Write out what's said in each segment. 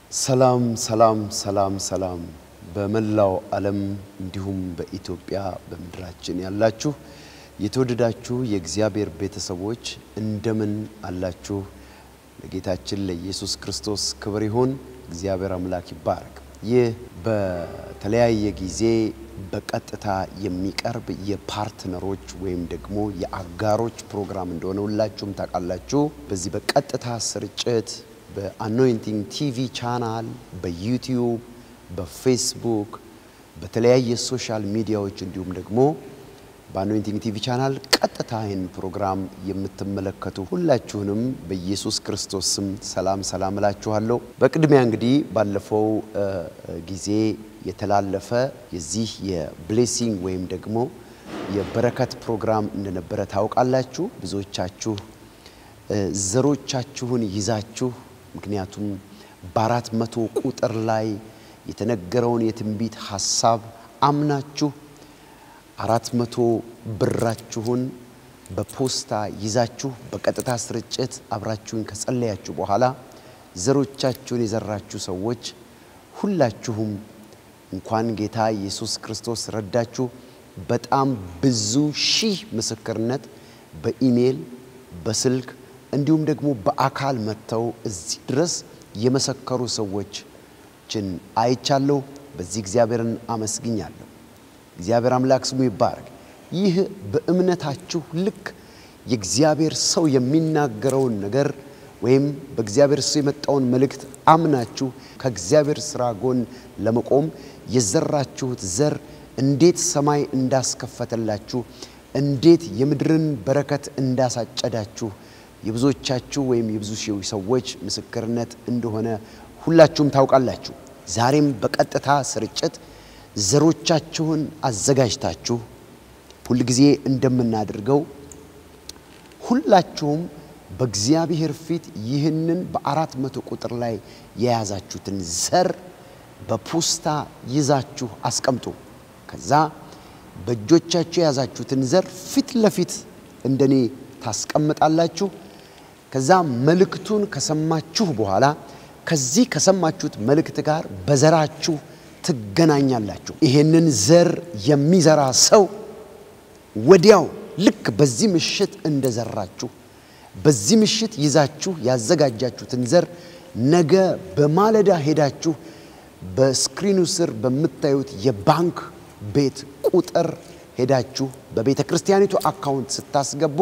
ሰላም ሰላም ሰላም ሰላም በመላው ዓለም እንዲሁም በኢትዮጵያ በምድራችን ያላችሁ የተወደዳችሁ የእግዚአብሔር ቤተሰቦች እንደምን አላችሁ? ለጌታችን ለኢየሱስ ክርስቶስ ክብር ይሁን። እግዚአብሔር አምላክ ይባረክ። ይህ በተለያየ ጊዜ በቀጥታ የሚቀርብ የፓርትነሮች ወይም ደግሞ የአጋሮች ፕሮግራም እንደሆነ ሁላችሁም ታውቃላችሁ። በዚህ በቀጥታ ስርጭት በአኖይንቲንግ ቲቪ ቻናል፣ በዩቲዩብ፣ በፌስቡክ፣ በተለያየ ሶሻል ሚዲያዎች እንዲሁም ደግሞ በአኖይንቲንግ ቲቪ ቻናል ቀጥታ ይህን ፕሮግራም የምትመለከቱ ሁላችሁንም በኢየሱስ ክርስቶስ ስም ሰላም ሰላም እላችኋለሁ። በቅድሚያ እንግዲህ ባለፈው ጊዜ የተላለፈ የዚህ የብሌሲንግ ወይም ደግሞ የበረከት ፕሮግራም እንደነበረ ታውቃላችሁ። ብዙዎቻችሁ ዘሮቻችሁን ይዛችሁ ምክንያቱም በአራት መቶ ቁጥር ላይ የተነገረውን የትንቢት ሐሳብ አምናችሁ አራት መቶ ብራችሁን በፖስታ ይዛችሁ በቀጥታ ስርጭት አብራችሁን ከጸለያችሁ በኋላ ዘሮቻችሁን የዘራችሁ ሰዎች ሁላችሁም እንኳን ጌታ ኢየሱስ ክርስቶስ ረዳችሁ። በጣም ብዙ ሺህ ምስክርነት በኢሜል በስልክ እንዲሁም ደግሞ በአካል መጥተው እዚህ ድረስ የመሰከሩ ሰዎችን አይቻለሁ። በዚህ እግዚአብሔርን አመስግኛለሁ። እግዚአብሔር አምላክ ስሙ ይባረክ። ይህ በእምነታችሁ ልክ የእግዚአብሔር ሰው የሚናገረውን ነገር ወይም በእግዚአብሔር ሰው የመጣውን መልእክት አምናችሁ ከእግዚአብሔር ሥራ ጎን ለመቆም የዘራችሁት ዘር እንዴት ሰማይ እንዳስከፈተላችሁ እንዴት የምድርን በረከት እንዳሳጨዳችሁ የብዙዎቻችሁ ወይም የብዙ ሺህ ሰዎች ምስክርነት እንደሆነ ሁላችሁም ታውቃላችሁ። ዛሬም በቀጥታ ስርጭት ዘሮቻችሁን አዘጋጅታችሁ ሁልጊዜ እንደምናደርገው ሁላችሁም በእግዚአብሔር ፊት ይህንን በአራት መቶ ቁጥር ላይ የያዛችሁትን ዘር በፖስታ ይዛችሁ አስቀምጡ። ከዛ በእጆቻችሁ የያዛችሁትን ዘር ፊት ለፊት እንደኔ ታስቀምጣላችሁ። ከዛ መልእክቱን ከሰማችሁ በኋላ ከዚህ ከሰማችሁት መልእክት ጋር በዘራችሁ ትገናኛላችሁ። ይሄንን ዘር የሚዘራ ሰው ወዲያው ልክ በዚህ ምሽት እንደዘራችሁ በዚህ ምሽት ይዛችሁ ያዘጋጃችሁትን ዘር ነገ በማለዳ ሄዳችሁ በስክሪኑ ስር በምታዩት የባንክ ቤት ቁጥር ሄዳችሁ በቤተ ክርስቲያኒቱ አካውንት ስታስገቡ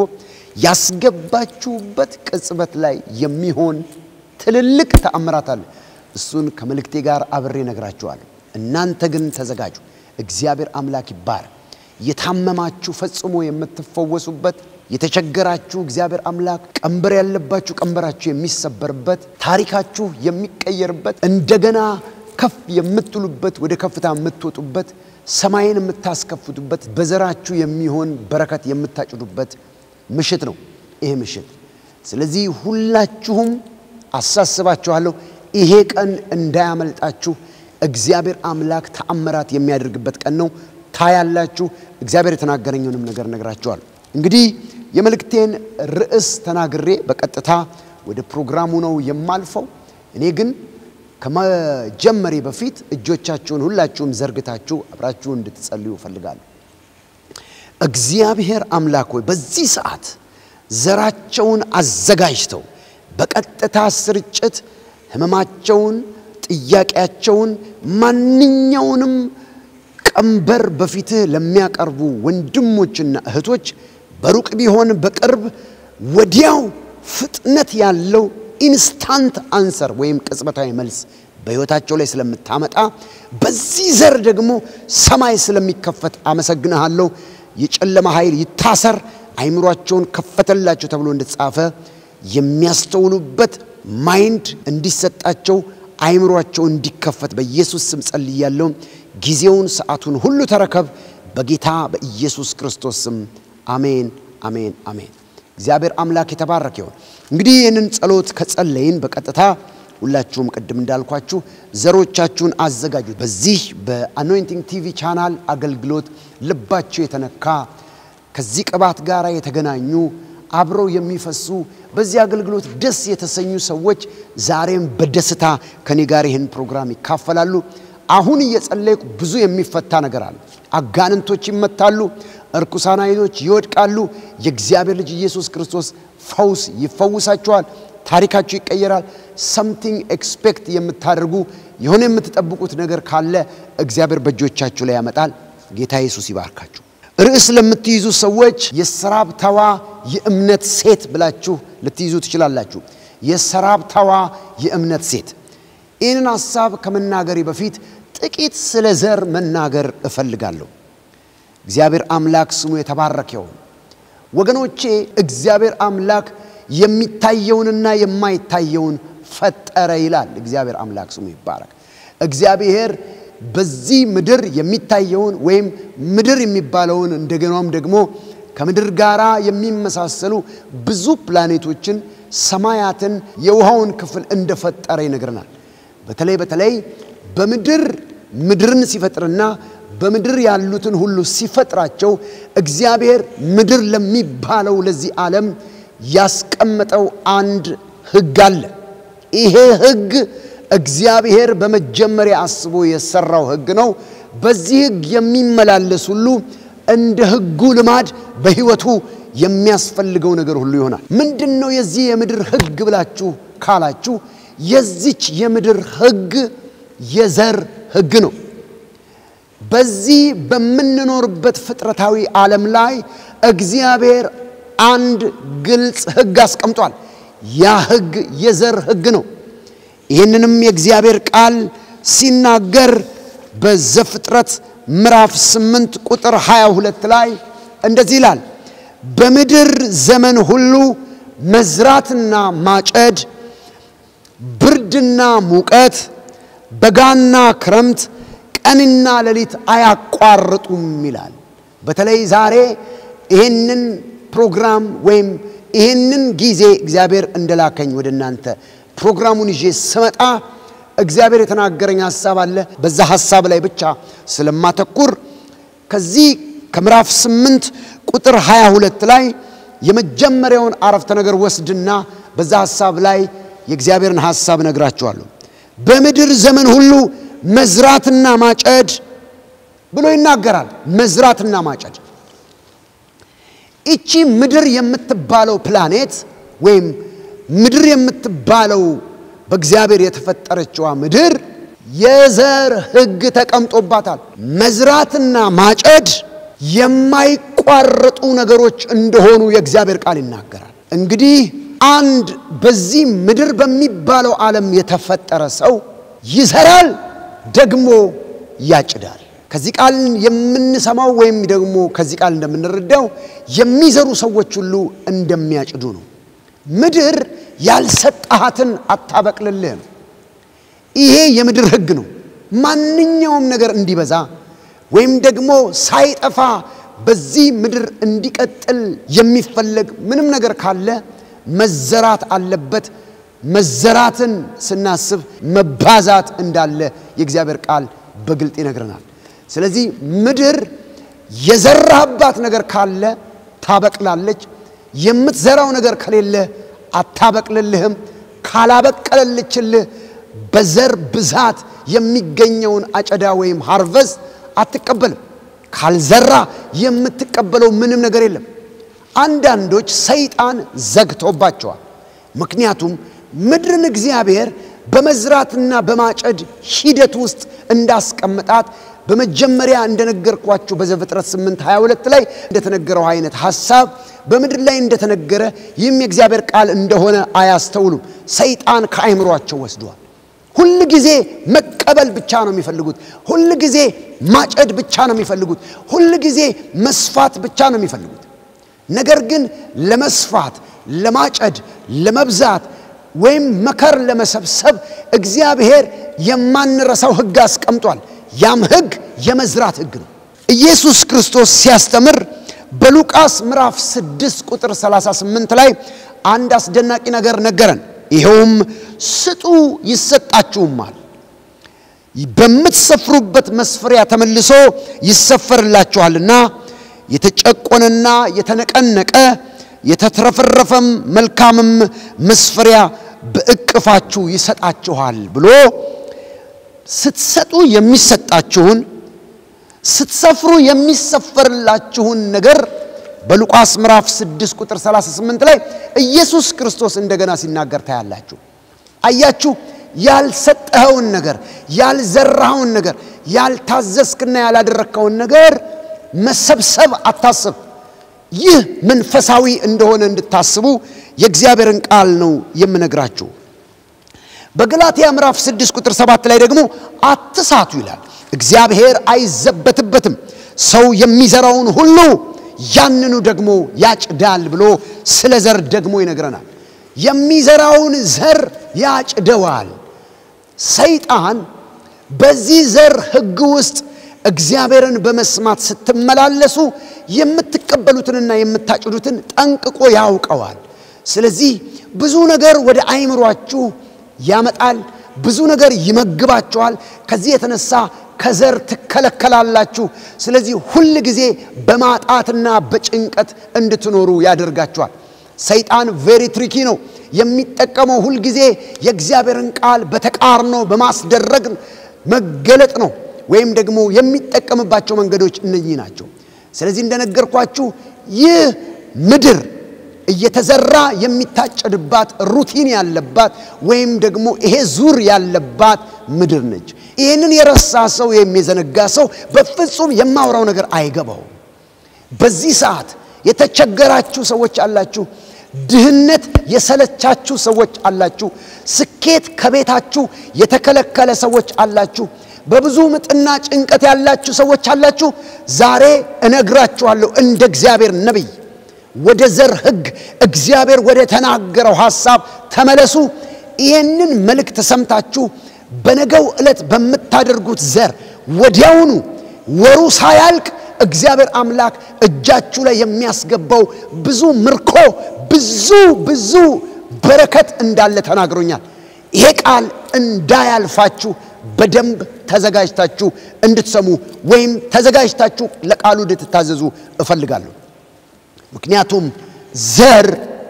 ያስገባችሁበት ቅጽበት ላይ የሚሆን ትልልቅ ተአምራት አለ። እሱን ከመልእክቴ ጋር አብሬ ነግራችኋለሁ። እናንተ ግን ተዘጋጁ። እግዚአብሔር አምላክ ይባር። የታመማችሁ ፈጽሞ የምትፈወሱበት፣ የተቸገራችሁ እግዚአብሔር አምላክ ቀንበር ያለባችሁ ቀንበራችሁ የሚሰበርበት፣ ታሪካችሁ የሚቀየርበት፣ እንደገና ከፍ የምትሉበት፣ ወደ ከፍታ የምትወጡበት፣ ሰማይን የምታስከፍቱበት፣ በዘራችሁ የሚሆን በረከት የምታጭዱበት ምሽት ነው ይሄ ምሽት። ስለዚህ ሁላችሁም አሳስባችኋለሁ፣ ይሄ ቀን እንዳያመልጣችሁ። እግዚአብሔር አምላክ ተአምራት የሚያደርግበት ቀን ነው። ታያላችሁ። እግዚአብሔር የተናገረኝንም ነገር ነግራችኋል። እንግዲህ የመልእክቴን ርዕስ ተናግሬ በቀጥታ ወደ ፕሮግራሙ ነው የማልፈው። እኔ ግን ከመጀመሬ በፊት እጆቻችሁን ሁላችሁም ዘርግታችሁ አብራችሁ እንድትጸልዩ እፈልጋለሁ። እግዚአብሔር አምላክ ሆይ በዚህ ሰዓት ዘራቸውን አዘጋጅተው በቀጥታ ስርጭት ሕመማቸውን፣ ጥያቄያቸውን፣ ማንኛውንም ቀንበር በፊትህ ለሚያቀርቡ ወንድሞችና እህቶች በሩቅ ቢሆን በቅርብ ወዲያው ፍጥነት ያለው ኢንስታንት አንሰር ወይም ቅጽበታዊ መልስ በሕይወታቸው ላይ ስለምታመጣ በዚህ ዘር ደግሞ ሰማይ ስለሚከፈት አመሰግንሃለሁ። የጨለማ ኃይል ይታሰር፣ አይምሯቸውን ከፈተላቸው ተብሎ እንደተጻፈ የሚያስተውሉበት ማይንድ እንዲሰጣቸው አይምሯቸው እንዲከፈት በኢየሱስ ስም ጸልያለሁ። ጊዜውን ሰዓቱን ሁሉ ተረከብ፣ በጌታ በኢየሱስ ክርስቶስ ስም አሜን፣ አሜን፣ አሜን። እግዚአብሔር አምላክ የተባረከ ይሁን። እንግዲህ ይህንን ጸሎት ከጸለይን በቀጥታ ሁላችሁም ቅድም እንዳልኳችሁ ዘሮቻችሁን አዘጋጁ። በዚህ በአኖይንቲንግ ቲቪ ቻናል አገልግሎት ልባቸው የተነካ ከዚህ ቅባት ጋር የተገናኙ አብረው የሚፈሱ በዚህ አገልግሎት ደስ የተሰኙ ሰዎች ዛሬም በደስታ ከኔ ጋር ይህን ፕሮግራም ይካፈላሉ። አሁን እየጸለይኩ ብዙ የሚፈታ ነገር አለ። አጋንንቶች ይመታሉ፣ እርኩሳን አይኖች ይወድቃሉ። የእግዚአብሔር ልጅ ኢየሱስ ክርስቶስ ፈውስ ይፈውሳቸዋል። ታሪካችሁ ይቀየራል። ሰምቲንግ ኤክስፔክት የምታደርጉ የሆነ የምትጠብቁት ነገር ካለ እግዚአብሔር በእጆቻችሁ ላይ ያመጣል። ጌታ ኢየሱስ ይባርካችሁ። ርዕስ ለምትይዙ ሰዎች የሰራብታዋ የእምነት ሴት ብላችሁ ልትይዙ ትችላላችሁ። የሰራብታዋ የእምነት ሴት። ይህንን ሐሳብ ከመናገሬ በፊት ጥቂት ስለ ዘር መናገር እፈልጋለሁ። እግዚአብሔር አምላክ ስሙ የተባረከ ይሁን። ወገኖቼ እግዚአብሔር አምላክ የሚታየውንና የማይታየውን ፈጠረ ይላል። እግዚአብሔር አምላክ ስሙ ይባረክ። እግዚአብሔር በዚህ ምድር የሚታየውን ወይም ምድር የሚባለውን እንደገናም ደግሞ ከምድር ጋር የሚመሳሰሉ ብዙ ፕላኔቶችን፣ ሰማያትን፣ የውሃውን ክፍል እንደፈጠረ ይነግረናል። በተለይ በተለይ በምድር ምድርን ሲፈጥርና በምድር ያሉትን ሁሉ ሲፈጥራቸው እግዚአብሔር ምድር ለሚባለው ለዚህ ዓለም ያስቀመጠው አንድ ሕግ አለ። ይሄ ሕግ እግዚአብሔር በመጀመሪያ አስቦ የሰራው ሕግ ነው። በዚህ ሕግ የሚመላለስ ሁሉ እንደ ሕጉ ልማድ በሕይወቱ የሚያስፈልገው ነገር ሁሉ ይሆናል። ምንድን ነው የዚህ የምድር ሕግ ብላችሁ ካላችሁ የዚች የምድር ሕግ የዘር ሕግ ነው። በዚህ በምንኖርበት ፍጥረታዊ ዓለም ላይ እግዚአብሔር አንድ ግልጽ ሕግ አስቀምጧል። ያ ሕግ የዘር ሕግ ነው። ይህንንም የእግዚአብሔር ቃል ሲናገር በዘፍጥረት ምዕራፍ 8 ቁጥር 22 ላይ እንደዚህ ይላል፣ በምድር ዘመን ሁሉ መዝራትና ማጨድ፣ ብርድና ሙቀት፣ በጋና ክረምት፣ ቀንና ሌሊት አያቋርጡም ይላል። በተለይ ዛሬ ይህንን ፕሮግራም ወይም ይህንን ጊዜ እግዚአብሔር እንደላከኝ ወደ እናንተ ፕሮግራሙን ይዤ ስመጣ እግዚአብሔር የተናገረኝ ሐሳብ አለ። በዛ ሐሳብ ላይ ብቻ ስለማተኩር ከዚህ ከምዕራፍ 8 ቁጥር 22 ላይ የመጀመሪያውን አረፍተ ነገር ወስድና በዛ ሐሳብ ላይ የእግዚአብሔርን ሐሳብ ነግራችኋለሁ። በምድር ዘመን ሁሉ መዝራትና ማጨድ ብሎ ይናገራል። መዝራትና ማጨድ ይቺ ምድር የምትባለው ፕላኔት ወይም ምድር የምትባለው በእግዚአብሔር የተፈጠረችዋ ምድር የዘር ሕግ ተቀምጦባታል። መዝራትና ማጨድ የማይቋረጡ ነገሮች እንደሆኑ የእግዚአብሔር ቃል ይናገራል። እንግዲህ አንድ በዚህ ምድር በሚባለው ዓለም የተፈጠረ ሰው ይዘራል፣ ደግሞ ያጭዳል። ከዚህ ቃል የምንሰማው ወይም ደግሞ ከዚህ ቃል እንደምንረዳው የሚዘሩ ሰዎች ሁሉ እንደሚያጭዱ ነው። ምድር ያልሰጣሃትን አታበቅልልህም። ይሄ የምድር ሕግ ነው። ማንኛውም ነገር እንዲበዛ ወይም ደግሞ ሳይጠፋ በዚህ ምድር እንዲቀጥል የሚፈለግ ምንም ነገር ካለ መዘራት አለበት። መዘራትን ስናስብ መባዛት እንዳለ የእግዚአብሔር ቃል በግልጥ ይነግረናል። ስለዚህ ምድር የዘራህባት ነገር ካለ ታበቅላለች። የምትዘራው ነገር ከሌለ አታበቅልልህም። ካላበቀለልችልህ በዘር ብዛት የሚገኘውን አጨዳ ወይም ሃርቨስት አትቀበልም። ካልዘራ የምትቀበለው ምንም ነገር የለም። አንዳንዶች ሰይጣን ዘግቶባቸዋል። ምክንያቱም ምድርን እግዚአብሔር በመዝራትና በማጨድ ሂደት ውስጥ እንዳስቀመጣት በመጀመሪያ እንደነገርኳችሁ በዘፍጥረት 8 22 ላይ እንደተነገረው አይነት ሐሳብ በምድር ላይ እንደተነገረ ይህም የእግዚአብሔር ቃል እንደሆነ አያስተውሉም። ሰይጣን ከአይምሯቸው ወስዷል። ሁል ጊዜ መቀበል ብቻ ነው የሚፈልጉት። ሁል ጊዜ ማጨድ ብቻ ነው የሚፈልጉት። ሁል ጊዜ መስፋት ብቻ ነው የሚፈልጉት። ነገር ግን ለመስፋት፣ ለማጨድ፣ ለመብዛት ወይም መከር ለመሰብሰብ እግዚአብሔር የማንረሳው ሕግ አስቀምጧል። ያም ሕግ የመዝራት ሕግ ነው። ኢየሱስ ክርስቶስ ሲያስተምር በሉቃስ ምዕራፍ 6 ቁጥር 38 ላይ አንድ አስደናቂ ነገር ነገረን። ይኸውም ስጡ ይሰጣችሁማል፣ በምትሰፍሩበት መስፈሪያ ተመልሶ ይሰፈርላችኋልና የተጨቆነና የተነቀነቀ የተትረፈረፈም መልካምም መስፈሪያ በእቅፋችሁ ይሰጣችኋል ብሎ ስትሰጡ የሚሰጣችሁን ስትሰፍሩ የሚሰፈርላችሁን ነገር በሉቃስ ምዕራፍ 6 ቁጥር 38 ላይ ኢየሱስ ክርስቶስ እንደገና ሲናገር ታያላችሁ። አያችሁ፣ ያልሰጠኸውን ነገር፣ ያልዘራኸውን ነገር፣ ያልታዘዝክና ያላደረግከውን ነገር መሰብሰብ አታስብ። ይህ መንፈሳዊ እንደሆነ እንድታስቡ የእግዚአብሔርን ቃል ነው የምነግራችሁ። በገላትያ ምዕራፍ 6 ቁጥር 7 ላይ ደግሞ አትሳቱ ይላል። እግዚአብሔር አይዘበትበትም፣ ሰው የሚዘራውን ሁሉ ያንኑ ደግሞ ያጭዳል ብሎ ስለ ዘር ደግሞ ይነግረናል። የሚዘራውን ዘር ያጭደዋል። ሰይጣን በዚህ ዘር ሕግ ውስጥ እግዚአብሔርን በመስማት ስትመላለሱ የምትቀበሉትንና የምታጭዱትን ጠንቅቆ ያውቀዋል። ስለዚህ ብዙ ነገር ወደ አይምሯችሁ ያመጣል። ብዙ ነገር ይመግባችኋል። ከዚህ የተነሳ ከዘር ትከለከላላችሁ። ስለዚህ ሁል ጊዜ በማጣትና በጭንቀት እንድትኖሩ ያደርጋችኋል። ሰይጣን ቬሪ ትሪኪ ነው። የሚጠቀመው ሁልጊዜ የእግዚአብሔርን ቃል በተቃርኖ በማስደረግ መገለጥ ነው። ወይም ደግሞ የሚጠቀምባቸው መንገዶች እነኚህ ናቸው። ስለዚህ እንደነገርኳችሁ ይህ ምድር እየተዘራ የሚታጨድባት ሩቲን ያለባት ወይም ደግሞ ይሄ ዙር ያለባት ምድር ነች። ይህንን የረሳ ሰው ወይም የዘነጋ ሰው በፍጹም የማውራው ነገር አይገባውም። በዚህ ሰዓት የተቸገራችሁ ሰዎች አላችሁ። ድህነት የሰለቻችሁ ሰዎች አላችሁ። ስኬት ከቤታችሁ የተከለከለ ሰዎች አላችሁ። በብዙ ምጥና ጭንቀት ያላችሁ ሰዎች አላችሁ። ዛሬ እነግራችኋለሁ እንደ እግዚአብሔር ነቢይ ወደ ዘር ሕግ እግዚአብሔር ወደ ተናገረው ሐሳብ ተመለሱ። ይህንን መልእክት ሰምታችሁ በነገው ዕለት በምታደርጉት ዘር ወዲያውኑ ወሩ ሳያልቅ እግዚአብሔር አምላክ እጃችሁ ላይ የሚያስገባው ብዙ ምርኮ፣ ብዙ ብዙ በረከት እንዳለ ተናግሮኛል። ይሄ ቃል እንዳያልፋችሁ በደንብ ተዘጋጅታችሁ እንድትሰሙ ወይም ተዘጋጅታችሁ ለቃሉ እንድትታዘዙ እፈልጋለሁ። ምክንያቱም ዘር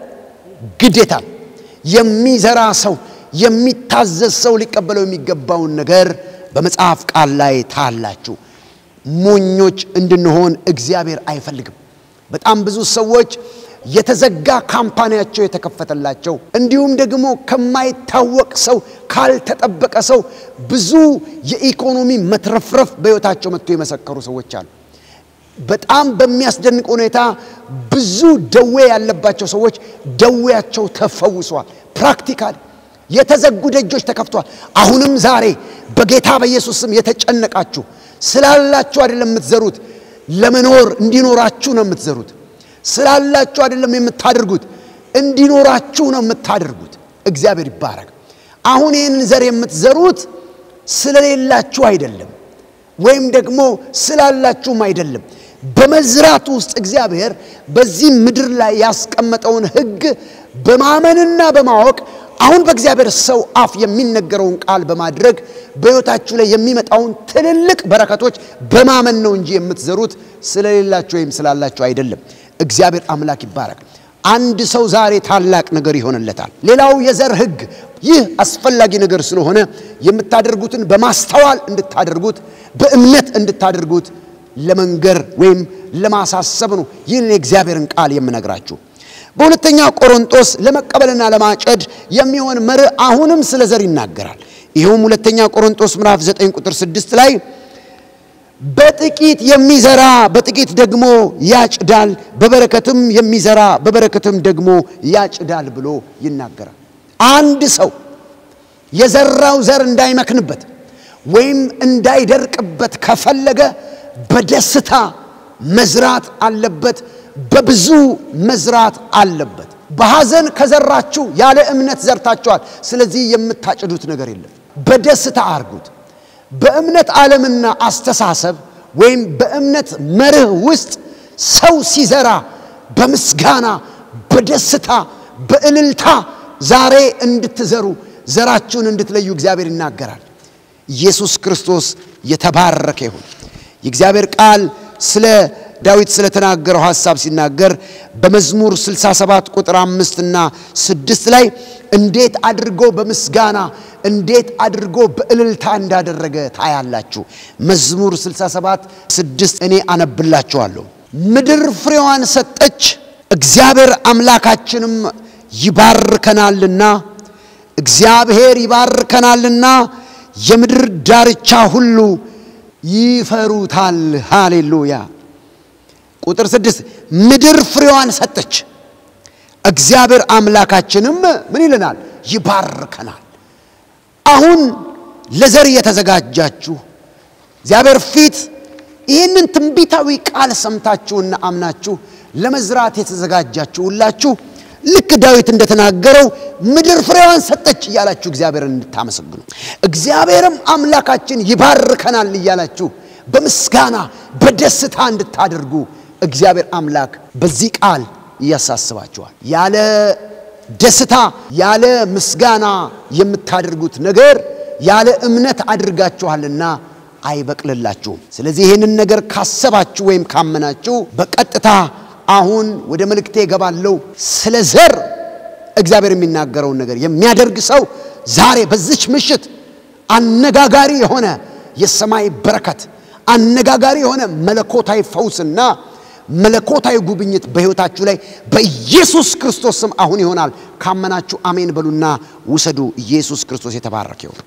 ግዴታ የሚዘራ ሰው የሚታዘዝ ሰው ሊቀበለው የሚገባውን ነገር በመጽሐፍ ቃል ላይ ታላችሁ። ሞኞች እንድንሆን እግዚአብሔር አይፈልግም። በጣም ብዙ ሰዎች የተዘጋ ካምፓኒያቸው የተከፈተላቸው እንዲሁም ደግሞ ከማይታወቅ ሰው ካልተጠበቀ ሰው ብዙ የኢኮኖሚ መትረፍረፍ በሕይወታቸው መጥቶ የመሰከሩ ሰዎች አሉ። በጣም በሚያስደንቅ ሁኔታ ብዙ ደዌ ያለባቸው ሰዎች ደዌያቸው ተፈውሰዋል። ፕራክቲካል የተዘጉ ደጆች ተከፍተዋል። አሁንም ዛሬ በጌታ በኢየሱስ ስም የተጨነቃችሁ ስላላችሁ አይደለም የምትዘሩት፣ ለመኖር እንዲኖራችሁ ነው የምትዘሩት። ስላላችሁ አይደለም የምታደርጉት፣ እንዲኖራችሁ ነው የምታደርጉት። እግዚአብሔር ይባረክ። አሁን ይህንን ዘር የምትዘሩት ስለሌላችሁ አይደለም፣ ወይም ደግሞ ስላላችሁም አይደለም። በመዝራት ውስጥ እግዚአብሔር በዚህ ምድር ላይ ያስቀመጠውን ሕግ በማመንና በማወቅ አሁን በእግዚአብሔር ሰው አፍ የሚነገረውን ቃል በማድረግ በሕይወታችሁ ላይ የሚመጣውን ትልልቅ በረከቶች በማመን ነው እንጂ የምትዘሩት ስለሌላችሁ ወይም ስላላችሁ አይደለም። እግዚአብሔር አምላክ ይባረክ። አንድ ሰው ዛሬ ታላቅ ነገር ይሆንለታል። ሌላው የዘር ሕግ ይህ አስፈላጊ ነገር ስለሆነ የምታደርጉትን በማስተዋል እንድታደርጉት በእምነት እንድታደርጉት ለመንገር ወይም ለማሳሰብ ነው ይህን የእግዚአብሔርን ቃል የምነግራችሁ። በሁለተኛ ቆሮንጦስ ለመቀበልና ለማጨድ የሚሆን መርህ አሁንም ስለ ዘር ይናገራል። ይኸውም ሁለተኛ ቆሮንጦስ ምዕራፍ 9 ቁጥር 6 ላይ በጥቂት የሚዘራ በጥቂት ደግሞ ያጭዳል፣ በበረከትም የሚዘራ በበረከትም ደግሞ ያጭዳል ብሎ ይናገራል። አንድ ሰው የዘራው ዘር እንዳይመክንበት ወይም እንዳይደርቅበት ከፈለገ በደስታ መዝራት አለበት። በብዙ መዝራት አለበት። በሐዘን ከዘራችሁ ያለ እምነት ዘርታችኋል። ስለዚህ የምታጭዱት ነገር የለም። በደስታ አርጉት። በእምነት ዓለምና አስተሳሰብ ወይም በእምነት መርህ ውስጥ ሰው ሲዘራ በምስጋና በደስታ በእልልታ ዛሬ እንድትዘሩ ዘራችሁን እንድትለዩ እግዚአብሔር ይናገራል። ኢየሱስ ክርስቶስ የተባረከ ይሁን። የእግዚአብሔር ቃል ስለ ዳዊት ስለተናገረው ሐሳብ ሲናገር በመዝሙር 67 ቁጥር አምስት እና ስድስት ላይ እንዴት አድርጎ በምስጋና እንዴት አድርጎ በእልልታ እንዳደረገ ታያላችሁ። መዝሙር 67 ስድስት እኔ አነብላችኋለሁ። ምድር ፍሬዋን ሰጠች፣ እግዚአብሔር አምላካችንም ይባርከናልና እግዚአብሔር ይባርከናልና የምድር ዳርቻ ሁሉ ይፈሩታል። ሃሌሉያ። ቁጥር ስድስት ምድር ፍሬዋን ሰጠች፣ እግዚአብሔር አምላካችንም ምን ይለናል? ይባርከናል። አሁን ለዘር የተዘጋጃችሁ እግዚአብሔር ፊት ይህንን ትንቢታዊ ቃል ሰምታችሁና አምናችሁ ለመዝራት የተዘጋጃችሁ ሁላችሁ ልክ ዳዊት እንደተናገረው ምድር ፍሬዋን ሰጠች እያላችሁ እግዚአብሔርን እንድታመሰግኑ እግዚአብሔርም አምላካችን ይባርከናል እያላችሁ በምስጋና በደስታ እንድታደርጉ እግዚአብሔር አምላክ በዚህ ቃል እያሳስባችኋል። ያለ ደስታ ያለ ምስጋና የምታደርጉት ነገር ያለ እምነት አድርጋችኋልና አይበቅልላችሁም። ስለዚህ ይህንን ነገር ካሰባችሁ ወይም ካመናችሁ በቀጥታ አሁን ወደ መልእክቴ እገባለሁ። ስለ ዘር እግዚአብሔር የሚናገረውን ነገር የሚያደርግ ሰው ዛሬ በዚች ምሽት አነጋጋሪ የሆነ የሰማይ በረከት፣ አነጋጋሪ የሆነ መለኮታዊ ፈውስና መለኮታዊ ጉብኝት በሕይወታችሁ ላይ በኢየሱስ ክርስቶስ ስም አሁን ይሆናል። ካመናችሁ አሜን በሉና ውሰዱ። ኢየሱስ ክርስቶስ የተባረከ ይሁን።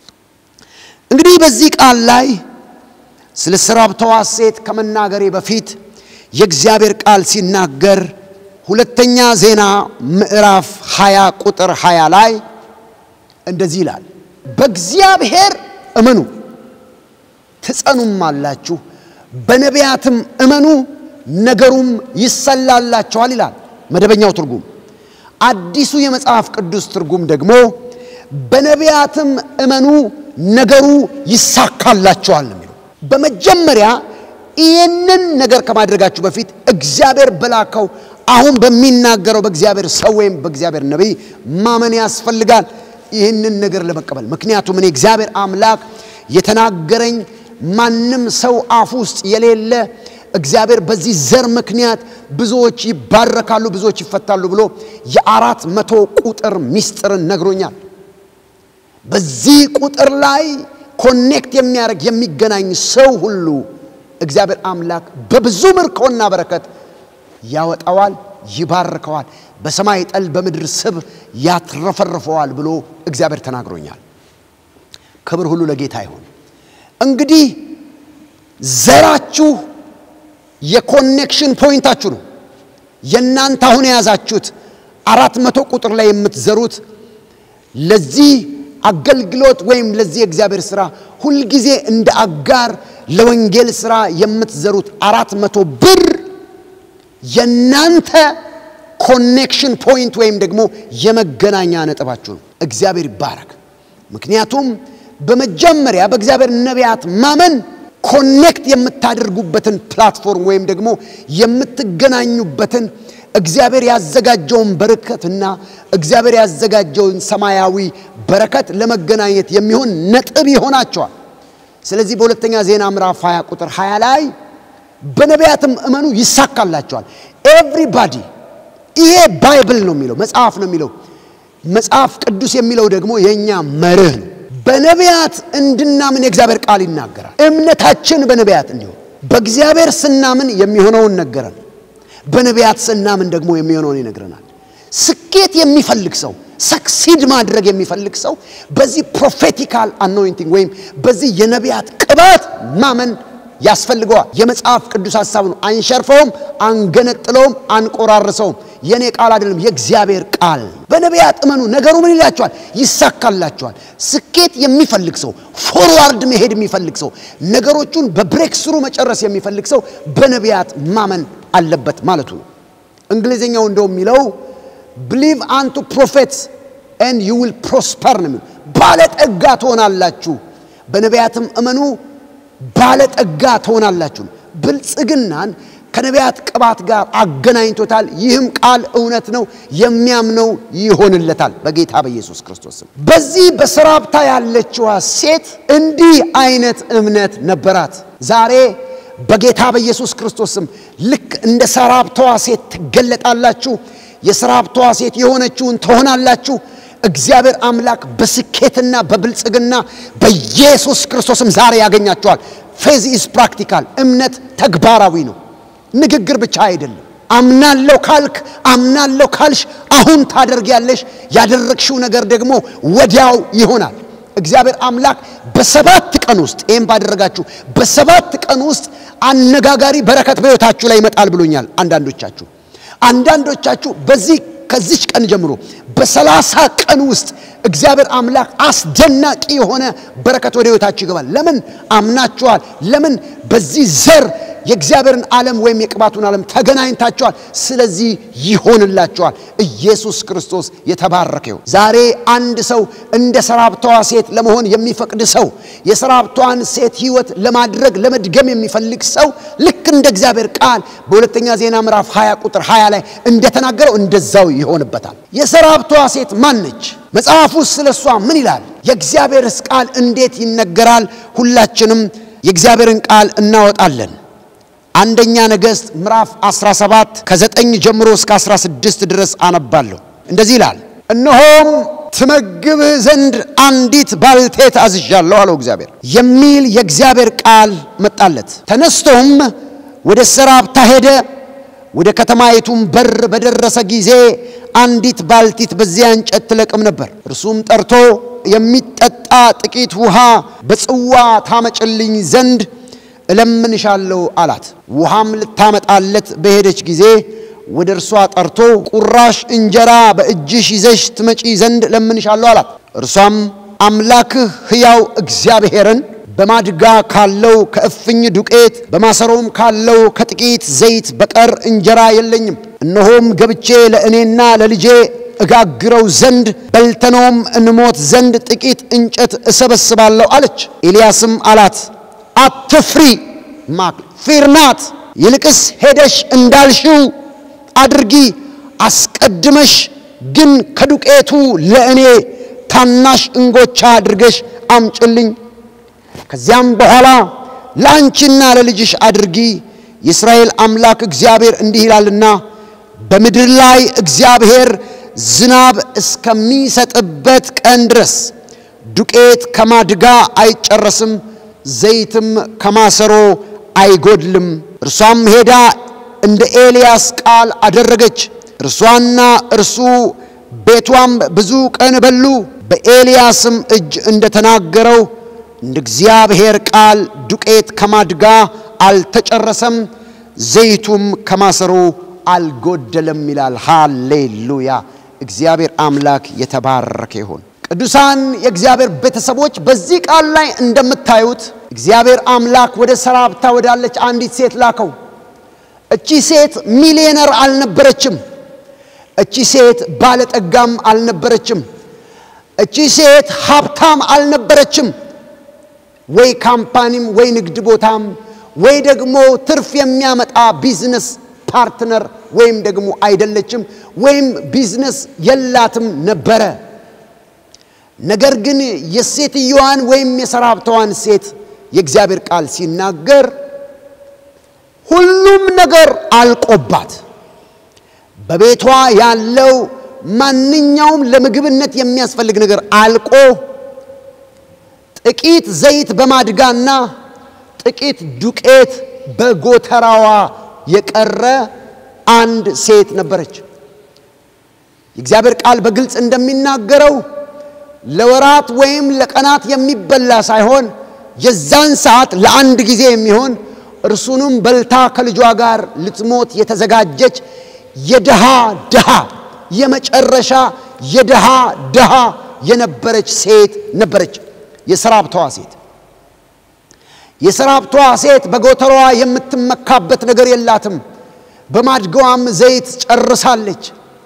እንግዲህ በዚህ ቃል ላይ ስለ ሰራፕተዋ ሴት ከመናገሬ በፊት የእግዚአብሔር ቃል ሲናገር ሁለተኛ ዜና ምዕራፍ 20 ቁጥር 20 ላይ እንደዚህ ይላል፣ በእግዚአብሔር እመኑ ትጸኑም አላችሁ፣ በነቢያትም እመኑ ነገሩም ይሰላላቸዋል ይላል መደበኛው ትርጉም። አዲሱ የመጽሐፍ ቅዱስ ትርጉም ደግሞ በነቢያትም እመኑ ነገሩ ይሳካላቸዋል ነው የሚለው። በመጀመሪያ ይህንን ነገር ከማድረጋችሁ በፊት እግዚአብሔር በላከው አሁን በሚናገረው በእግዚአብሔር ሰው ወይም በእግዚአብሔር ነቢይ ማመን ያስፈልጋል ይህንን ነገር ለመቀበል። ምክንያቱም እኔ እግዚአብሔር አምላክ የተናገረኝ ማንም ሰው አፍ ውስጥ የሌለ እግዚአብሔር በዚህ ዘር ምክንያት ብዙዎች ይባረካሉ፣ ብዙዎች ይፈታሉ ብሎ የአራት መቶ ቁጥር ሚስጥርን ነግሮኛል። በዚህ ቁጥር ላይ ኮኔክት የሚያደርግ የሚገናኝ ሰው ሁሉ እግዚአብሔር አምላክ በብዙ ምርኮና በረከት ያወጣዋል፣ ይባርከዋል፣ በሰማይ ጠል በምድር ስብ ያትረፈርፈዋል ብሎ እግዚአብሔር ተናግሮኛል። ክብር ሁሉ ለጌታ ይሁን። እንግዲህ ዘራችሁ የኮኔክሽን ፖይንታችሁ ነው። የእናንተ አሁን የያዛችሁት አራት መቶ ቁጥር ላይ የምትዘሩት ለዚህ አገልግሎት ወይም ለዚህ የእግዚአብሔር ሥራ ሁልጊዜ እንደ አጋር ለወንጌል ሥራ የምትዘሩት አራት መቶ ብር የእናንተ ኮኔክሽን ፖይንት ወይም ደግሞ የመገናኛ ነጥባችሁ ነው። እግዚአብሔር ይባረክ። ምክንያቱም በመጀመሪያ በእግዚአብሔር ነቢያት ማመን ኮኔክት የምታደርጉበትን ፕላትፎርም ወይም ደግሞ የምትገናኙበትን እግዚአብሔር ያዘጋጀውን በረከትና እግዚአብሔር ያዘጋጀውን ሰማያዊ በረከት ለመገናኘት የሚሆን ነጥብ ይሆናቸዋል። ስለዚህ በሁለተኛ ዜና ምዕራፍ 20 ቁጥር 20 ላይ በነቢያትም እመኑ ይሳካላቸዋል። ኤቭሪባዲ ይሄ ባይብል ነው የሚለው መጽሐፍ ነው የሚለው መጽሐፍ ቅዱስ የሚለው ደግሞ የእኛ መርህ ነው። በነቢያት እንድናምን የእግዚአብሔር ቃል ይናገራል። እምነታችን በነቢያት እንዲሆን በእግዚአብሔር ስናምን የሚሆነውን ነገረን። በነቢያት ስናምን ደግሞ የሚሆነውን ይነግረናል። ስኬት የሚፈልግ ሰው ሰክሲድ ማድረግ የሚፈልግ ሰው በዚህ ፕሮፌቲካል አኖይንቲንግ ወይም በዚህ የነቢያት ቅባት ማመን ያስፈልገዋል። የመጽሐፍ ቅዱስ ሐሳብ ነው። አንሸርፈውም፣ አንገነጥለውም፣ አንቆራርሰውም። የእኔ ቃል አይደለም፣ የእግዚአብሔር ቃል። በነቢያት እመኑ፣ ነገሩ ምን ይላቸዋል? ይሳካላቸዋል። ስኬት የሚፈልግ ሰው፣ ፎርዋርድ መሄድ የሚፈልግ ሰው፣ ነገሮቹን በብሬክ ስሩ መጨረስ የሚፈልግ ሰው በነቢያት ማመን አለበት ማለቱ ነው። እንግሊዝኛው እንደው የሚለው ብሊቭ አንቱ ፕሮፌትስ ኤንድ ዩ ዊል ፕሮስፐር ነው የሚለው። ባለጠጋ ትሆናላችሁ፣ በነቢያትም እመኑ ባለጠጋ ትሆናላችሁ። ብልጽግናን ከነቢያት ቅባት ጋር አገናኝቶታል። ይህም ቃል እውነት ነው፣ የሚያምነው ይሆንለታል በጌታ በኢየሱስ ክርስቶስ ስም። በዚህ በሰራፕታ ያለችዋ ሴት እንዲህ አይነት እምነት ነበራት። ዛሬ በጌታ በኢየሱስ ክርስቶስም ልክ እንደ ሰራብተዋ ሴት ትገለጣላችሁ። የሰራብተዋ ሴት የሆነችውን ትሆናላችሁ። እግዚአብሔር አምላክ በስኬትና በብልጽግና በኢየሱስ ክርስቶስም ዛሬ ያገኛቸዋል። ፌዝ ኢዝ ፕራክቲካል። እምነት ተግባራዊ ነው፣ ንግግር ብቻ አይደለም። አምናለሁ ካልክ አምናለሁ ካልሽ አሁን ታደርጊያለሽ። ያደረግሽው ነገር ደግሞ ወዲያው ይሆናል። እግዚአብሔር አምላክ በሰባት ቀን ውስጥ ይህም ባደረጋችሁ በሰባት ቀን ውስጥ አነጋጋሪ በረከት በሕይወታችሁ ላይ ይመጣል ብሎኛል። አንዳንዶቻችሁ አንዳንዶቻችሁ በዚህ ከዚች ቀን ጀምሮ በሰላሳ ቀን ውስጥ እግዚአብሔር አምላክ አስደናቂ የሆነ በረከት ወደ ሕይወታችሁ ይገባል። ለምን አምናችኋል? ለምን በዚህ ዘር የእግዚአብሔርን ዓለም ወይም የቅባቱን ዓለም ተገናኝታችኋል። ስለዚህ ይሆንላችኋል። ኢየሱስ ክርስቶስ የተባረከ ይሁን። ዛሬ አንድ ሰው እንደ ሰራብተዋ ሴት ለመሆን የሚፈቅድ ሰው የሰራብተዋን ሴት ሕይወት ለማድረግ ለመድገም የሚፈልግ ሰው ልክ እንደ እግዚአብሔር ቃል በሁለተኛ ዜና ምዕራፍ 20 ቁጥር 20 ላይ እንደተናገረው እንደዛው ይሆንበታል። የሰራብተዋ ሴት ማን ነች? መጽሐፉ ስለ እሷ ምን ይላል? የእግዚአብሔርስ ቃል እንዴት ይነገራል? ሁላችንም የእግዚአብሔርን ቃል እናወጣለን። አንደኛ ነገሥት ምዕራፍ 17 ከ9 ጀምሮ እስከ 16 ድረስ አነባለሁ። እንደዚህ ይላል፣ እነሆም ትመግብህ ዘንድ አንዲት ባልቴት አዝዣለሁ አለው እግዚአብሔር የሚል የእግዚአብሔር ቃል መጣለት። ተነስቶም ወደ ሰራፕታ ሄደ። ወደ ከተማይቱም በር በደረሰ ጊዜ አንዲት ባልቲት በዚያ እንጨት ትለቅም ነበር። እርሱም ጠርቶ የሚጠጣ ጥቂት ውሃ በጽዋ ታመጭልኝ ዘንድ እለምንሻለሁ አላት። ውሃም ልታመጣለት በሄደች ጊዜ ወደ እርሷ ጠርቶ ቁራሽ እንጀራ በእጅሽ ይዘሽ ትመጪ ዘንድ እለምንሻለሁ አላት። እርሷም አምላክህ ሕያው እግዚአብሔርን በማድጋ ካለው ከእፍኝ ዱቄት በማሰሮም ካለው ከጥቂት ዘይት በቀር እንጀራ የለኝም። እነሆም ገብቼ ለእኔና ለልጄ እጋግረው ዘንድ በልተነውም እንሞት ዘንድ ጥቂት እንጨት እሰበስባለሁ አለች። ኤልያስም አላት አትፍሪ ማክ ፊርናት ይልቅስ ሄደሽ እንዳልሽው አድርጊ። አስቀድመሽ ግን ከዱቄቱ ለእኔ ታናሽ እንጎቻ አድርገሽ አምጭልኝ። ከዚያም በኋላ ለአንቺና ለልጅሽ አድርጊ። የእስራኤል አምላክ እግዚአብሔር እንዲህ ይላልና በምድር ላይ እግዚአብሔር ዝናብ እስከሚሰጥበት ቀን ድረስ ዱቄት ከማድጋ አይጨረስም ዘይትም ከማሰሮ አይጎድልም። እርሷም ሄዳ እንደ ኤልያስ ቃል አደረገች። እርሷና እርሱ ቤቷም ብዙ ቀን በሉ። በኤልያስም እጅ እንደተናገረው እንደ እግዚአብሔር ቃል ዱቄት ከማድጋ አልተጨረሰም፣ ዘይቱም ከማሰሮ አልጎደለም ይላል። ሃሌሉያ! እግዚአብሔር አምላክ የተባረከ ይሁን። ቅዱሳን የእግዚአብሔር ቤተሰቦች በዚህ ቃል ላይ እንደምታዩት እግዚአብሔር አምላክ ወደ ሰራፕታ ወዳለች አንዲት ሴት ላከው። እቺ ሴት ሚሊዮነር አልነበረችም። እቺ ሴት ባለጠጋም አልነበረችም። እቺ ሴት ሀብታም አልነበረችም። ወይ ካምፓኒም ወይ ንግድ ቦታም ወይ ደግሞ ትርፍ የሚያመጣ ቢዝነስ ፓርትነር ወይም ደግሞ አይደለችም፣ ወይም ቢዝነስ የላትም ነበረ። ነገር ግን የሴትየዋን ወይም የሰራብተዋን ሴት የእግዚአብሔር ቃል ሲናገር ሁሉም ነገር አልቆባት በቤቷ ያለው ማንኛውም ለምግብነት የሚያስፈልግ ነገር አልቆ ጥቂት ዘይት በማድጋና ጥቂት ዱቄት በጎተራዋ የቀረ አንድ ሴት ነበረች። የእግዚአብሔር ቃል በግልጽ እንደሚናገረው ለወራት ወይም ለቀናት የሚበላ ሳይሆን የዛን ሰዓት ለአንድ ጊዜ የሚሆን እርሱንም በልታ ከልጇ ጋር ልትሞት የተዘጋጀች የድሃ ድሃ የመጨረሻ የድሃ ድሃ የነበረች ሴት ነበረች። የሰራብተዋ ሴት የሰራብተዋ ሴት በጎተሯ የምትመካበት ነገር የላትም። በማድጋዋም ዘይት ጨርሳለች።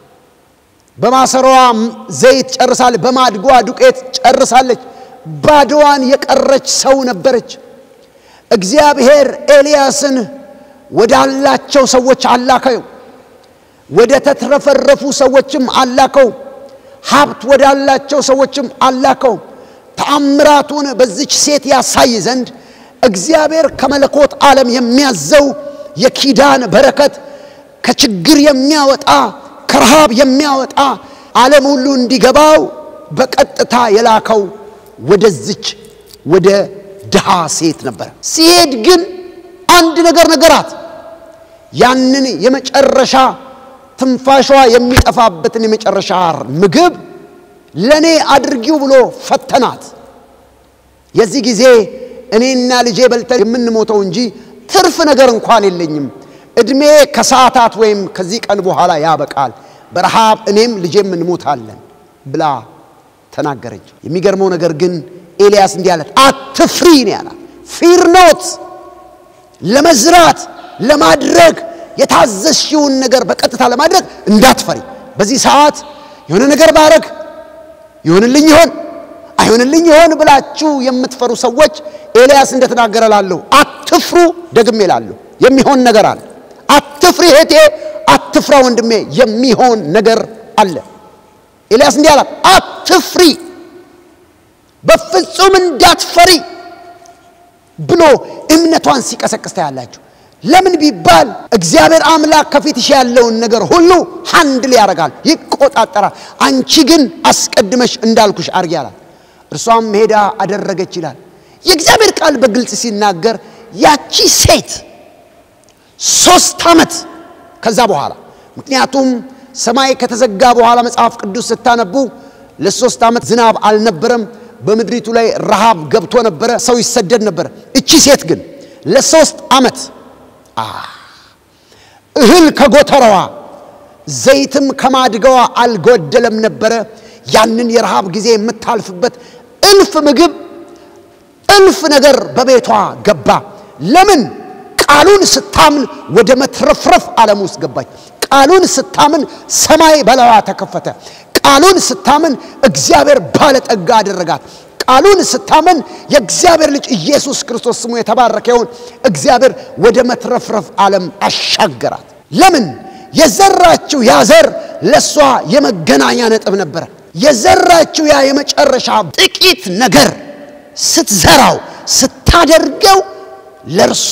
በማሰሯዋ ዘይት ጨርሳለች። በማድጓ ዱቄት ጨርሳለች። ባዶዋን የቀረች ሰው ነበረች። እግዚአብሔር ኤልያስን ወዳላቸው ሰዎች አላከው። ወደ ተትረፈረፉ ሰዎችም አላከው። ሀብት ወዳላቸው ሰዎችም አላከው። ተአምራቱን በዚች ሴት ያሳይ ዘንድ እግዚአብሔር ከመለኮት ዓለም የሚያዘው የኪዳን በረከት ከችግር የሚያወጣ ከረሃብ የሚያወጣ ዓለም ሁሉ እንዲገባው በቀጥታ የላከው ወደዚች ወደ ድሃ ሴት ነበር። ሲሄድ ግን አንድ ነገር ነገራት። ያንን የመጨረሻ ትንፋሿ የሚጠፋበትን የመጨረሻ ምግብ ለእኔ አድርጊው ብሎ ፈተናት። የዚህ ጊዜ እኔና ልጄ በልተን የምንሞተው እንጂ ትርፍ ነገር እንኳን የለኝም። ዕድሜ ከሰዓታት ወይም ከዚህ ቀን በኋላ ያበቃል፣ በረሃብ እኔም ልጄም እንሞታለን ብላ ተናገረች። የሚገርመው ነገር ግን ኤልያስ እንዲህ አላት፣ አትፍሪ ነው ያላት። ፊር ኖት ለመዝራት ለማድረግ የታዘዝሽውን ነገር በቀጥታ ለማድረግ እንዳትፈሪ። በዚህ ሰዓት የሆነ ነገር ባረግ ይሆንልኝ ይሆን አይሆንልኝ ይሆን ብላችሁ የምትፈሩ ሰዎች ኤልያስ እንደተናገረ ላለሁ አትፍሩ። ደግሜ ላለሁ የሚሆን ነገር አለ። አትፍሪ እህቴ፣ አትፍራ ወንድሜ፣ የሚሆን ነገር አለ። ኤልያስ እንዲህ አላት፣ አትፍሪ፣ በፍጹም እንዳትፈሪ ብሎ እምነቷን ሲቀሰቅስ ታያላችሁ። ለምን ቢባል እግዚአብሔር አምላክ ከፊትሽ ያለውን ነገር ሁሉ ሃንድል ያደርጋል፣ ይቆጣጠራል። አንቺ ግን አስቀድመሽ እንዳልኩሽ አርጊ አላት። እርሷም ሄዳ አደረገች ይላል። የእግዚአብሔር ቃል በግልጽ ሲናገር ያቺ ሴት ሶስት ዓመት ከዛ በኋላ ምክንያቱም ሰማይ ከተዘጋ በኋላ መጽሐፍ ቅዱስ ስታነቡ ለሶስት ዓመት ዝናብ አልነበረም። በምድሪቱ ላይ ረሃብ ገብቶ ነበረ። ሰው ይሰደድ ነበረ። እቺ ሴት ግን ለሶስት ዓመት እህል ከጎተራዋ ዘይትም ከማድጋዋ አልጎደለም ነበረ። ያንን የረሃብ ጊዜ የምታልፍበት እልፍ ምግብ እልፍ ነገር በቤቷ ገባ። ለምን? ቃሉን ስታምን ወደ መትረፍረፍ ዓለም ውስጥ ገባች። ቃሉን ስታምን ሰማይ በላዋ ተከፈተ። ቃሉን ስታምን እግዚአብሔር ባለጠጋ አደረጋት። ቃሉን ስታምን የእግዚአብሔር ልጅ ኢየሱስ ክርስቶስ ስሙ የተባረከ ይሁን። እግዚአብሔር ወደ መትረፍረፍ ዓለም አሻገራት። ለምን? የዘራችው ያ ዘር ለእሷ የመገናኛ ነጥብ ነበረ። የዘራችው ያ የመጨረሻ ጥቂት ነገር ስትዘራው ስታደርገው ለእርሷ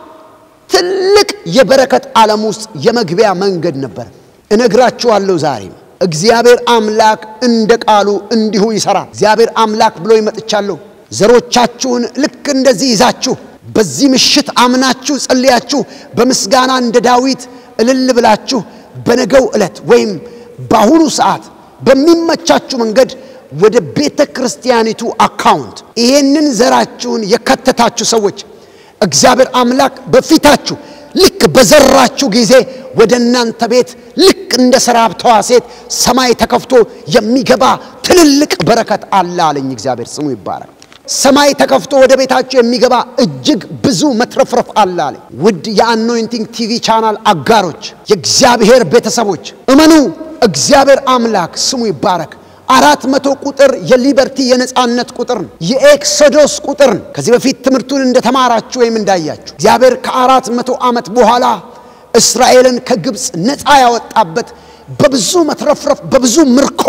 ትልቅ የበረከት ዓለም ውስጥ የመግቢያ መንገድ ነበር። እነግራችኋለሁ ዛሬም እግዚአብሔር አምላክ እንደ ቃሉ እንዲሁ ይሰራል። እግዚአብሔር አምላክ ብሎ ይመጥቻለሁ። ዘሮቻችሁን ልክ እንደዚህ ይዛችሁ በዚህ ምሽት አምናችሁ ጸልያችሁ በምስጋና እንደ ዳዊት እልል ብላችሁ በነገው ዕለት ወይም በአሁኑ ሰዓት በሚመቻችሁ መንገድ ወደ ቤተ ክርስቲያኒቱ አካውንት ይሄንን ዘራችሁን የከተታችሁ ሰዎች እግዚአብሔር አምላክ በፊታችሁ ልክ በዘራችሁ ጊዜ ወደ እናንተ ቤት ልክ እንደ ሰራብተዋ ሴት ሰማይ ተከፍቶ የሚገባ ትልልቅ በረከት አለ አለኝ። እግዚአብሔር ስሙ ይባላል። ሰማይ ተከፍቶ ወደ ቤታችሁ የሚገባ እጅግ ብዙ መትረፍረፍ አለ አለኝ። ውድ የአኖይንቲንግ ቲቪ ቻናል አጋሮች፣ የእግዚአብሔር ቤተሰቦች እመኑ። እግዚአብሔር አምላክ ስሙ ይባረክ። አራት መቶ ቁጥር የሊበርቲ የነፃነት ቁጥር ነው። የኤክሶዶስ ቁጥር ነው። ከዚህ በፊት ትምህርቱን እንደተማራችሁ ወይም እንዳያችሁ እግዚአብሔር ከአራት መቶ ዓመት በኋላ እስራኤልን ከግብፅ ነፃ ያወጣበት በብዙ መትረፍረፍ፣ በብዙ ምርኮ፣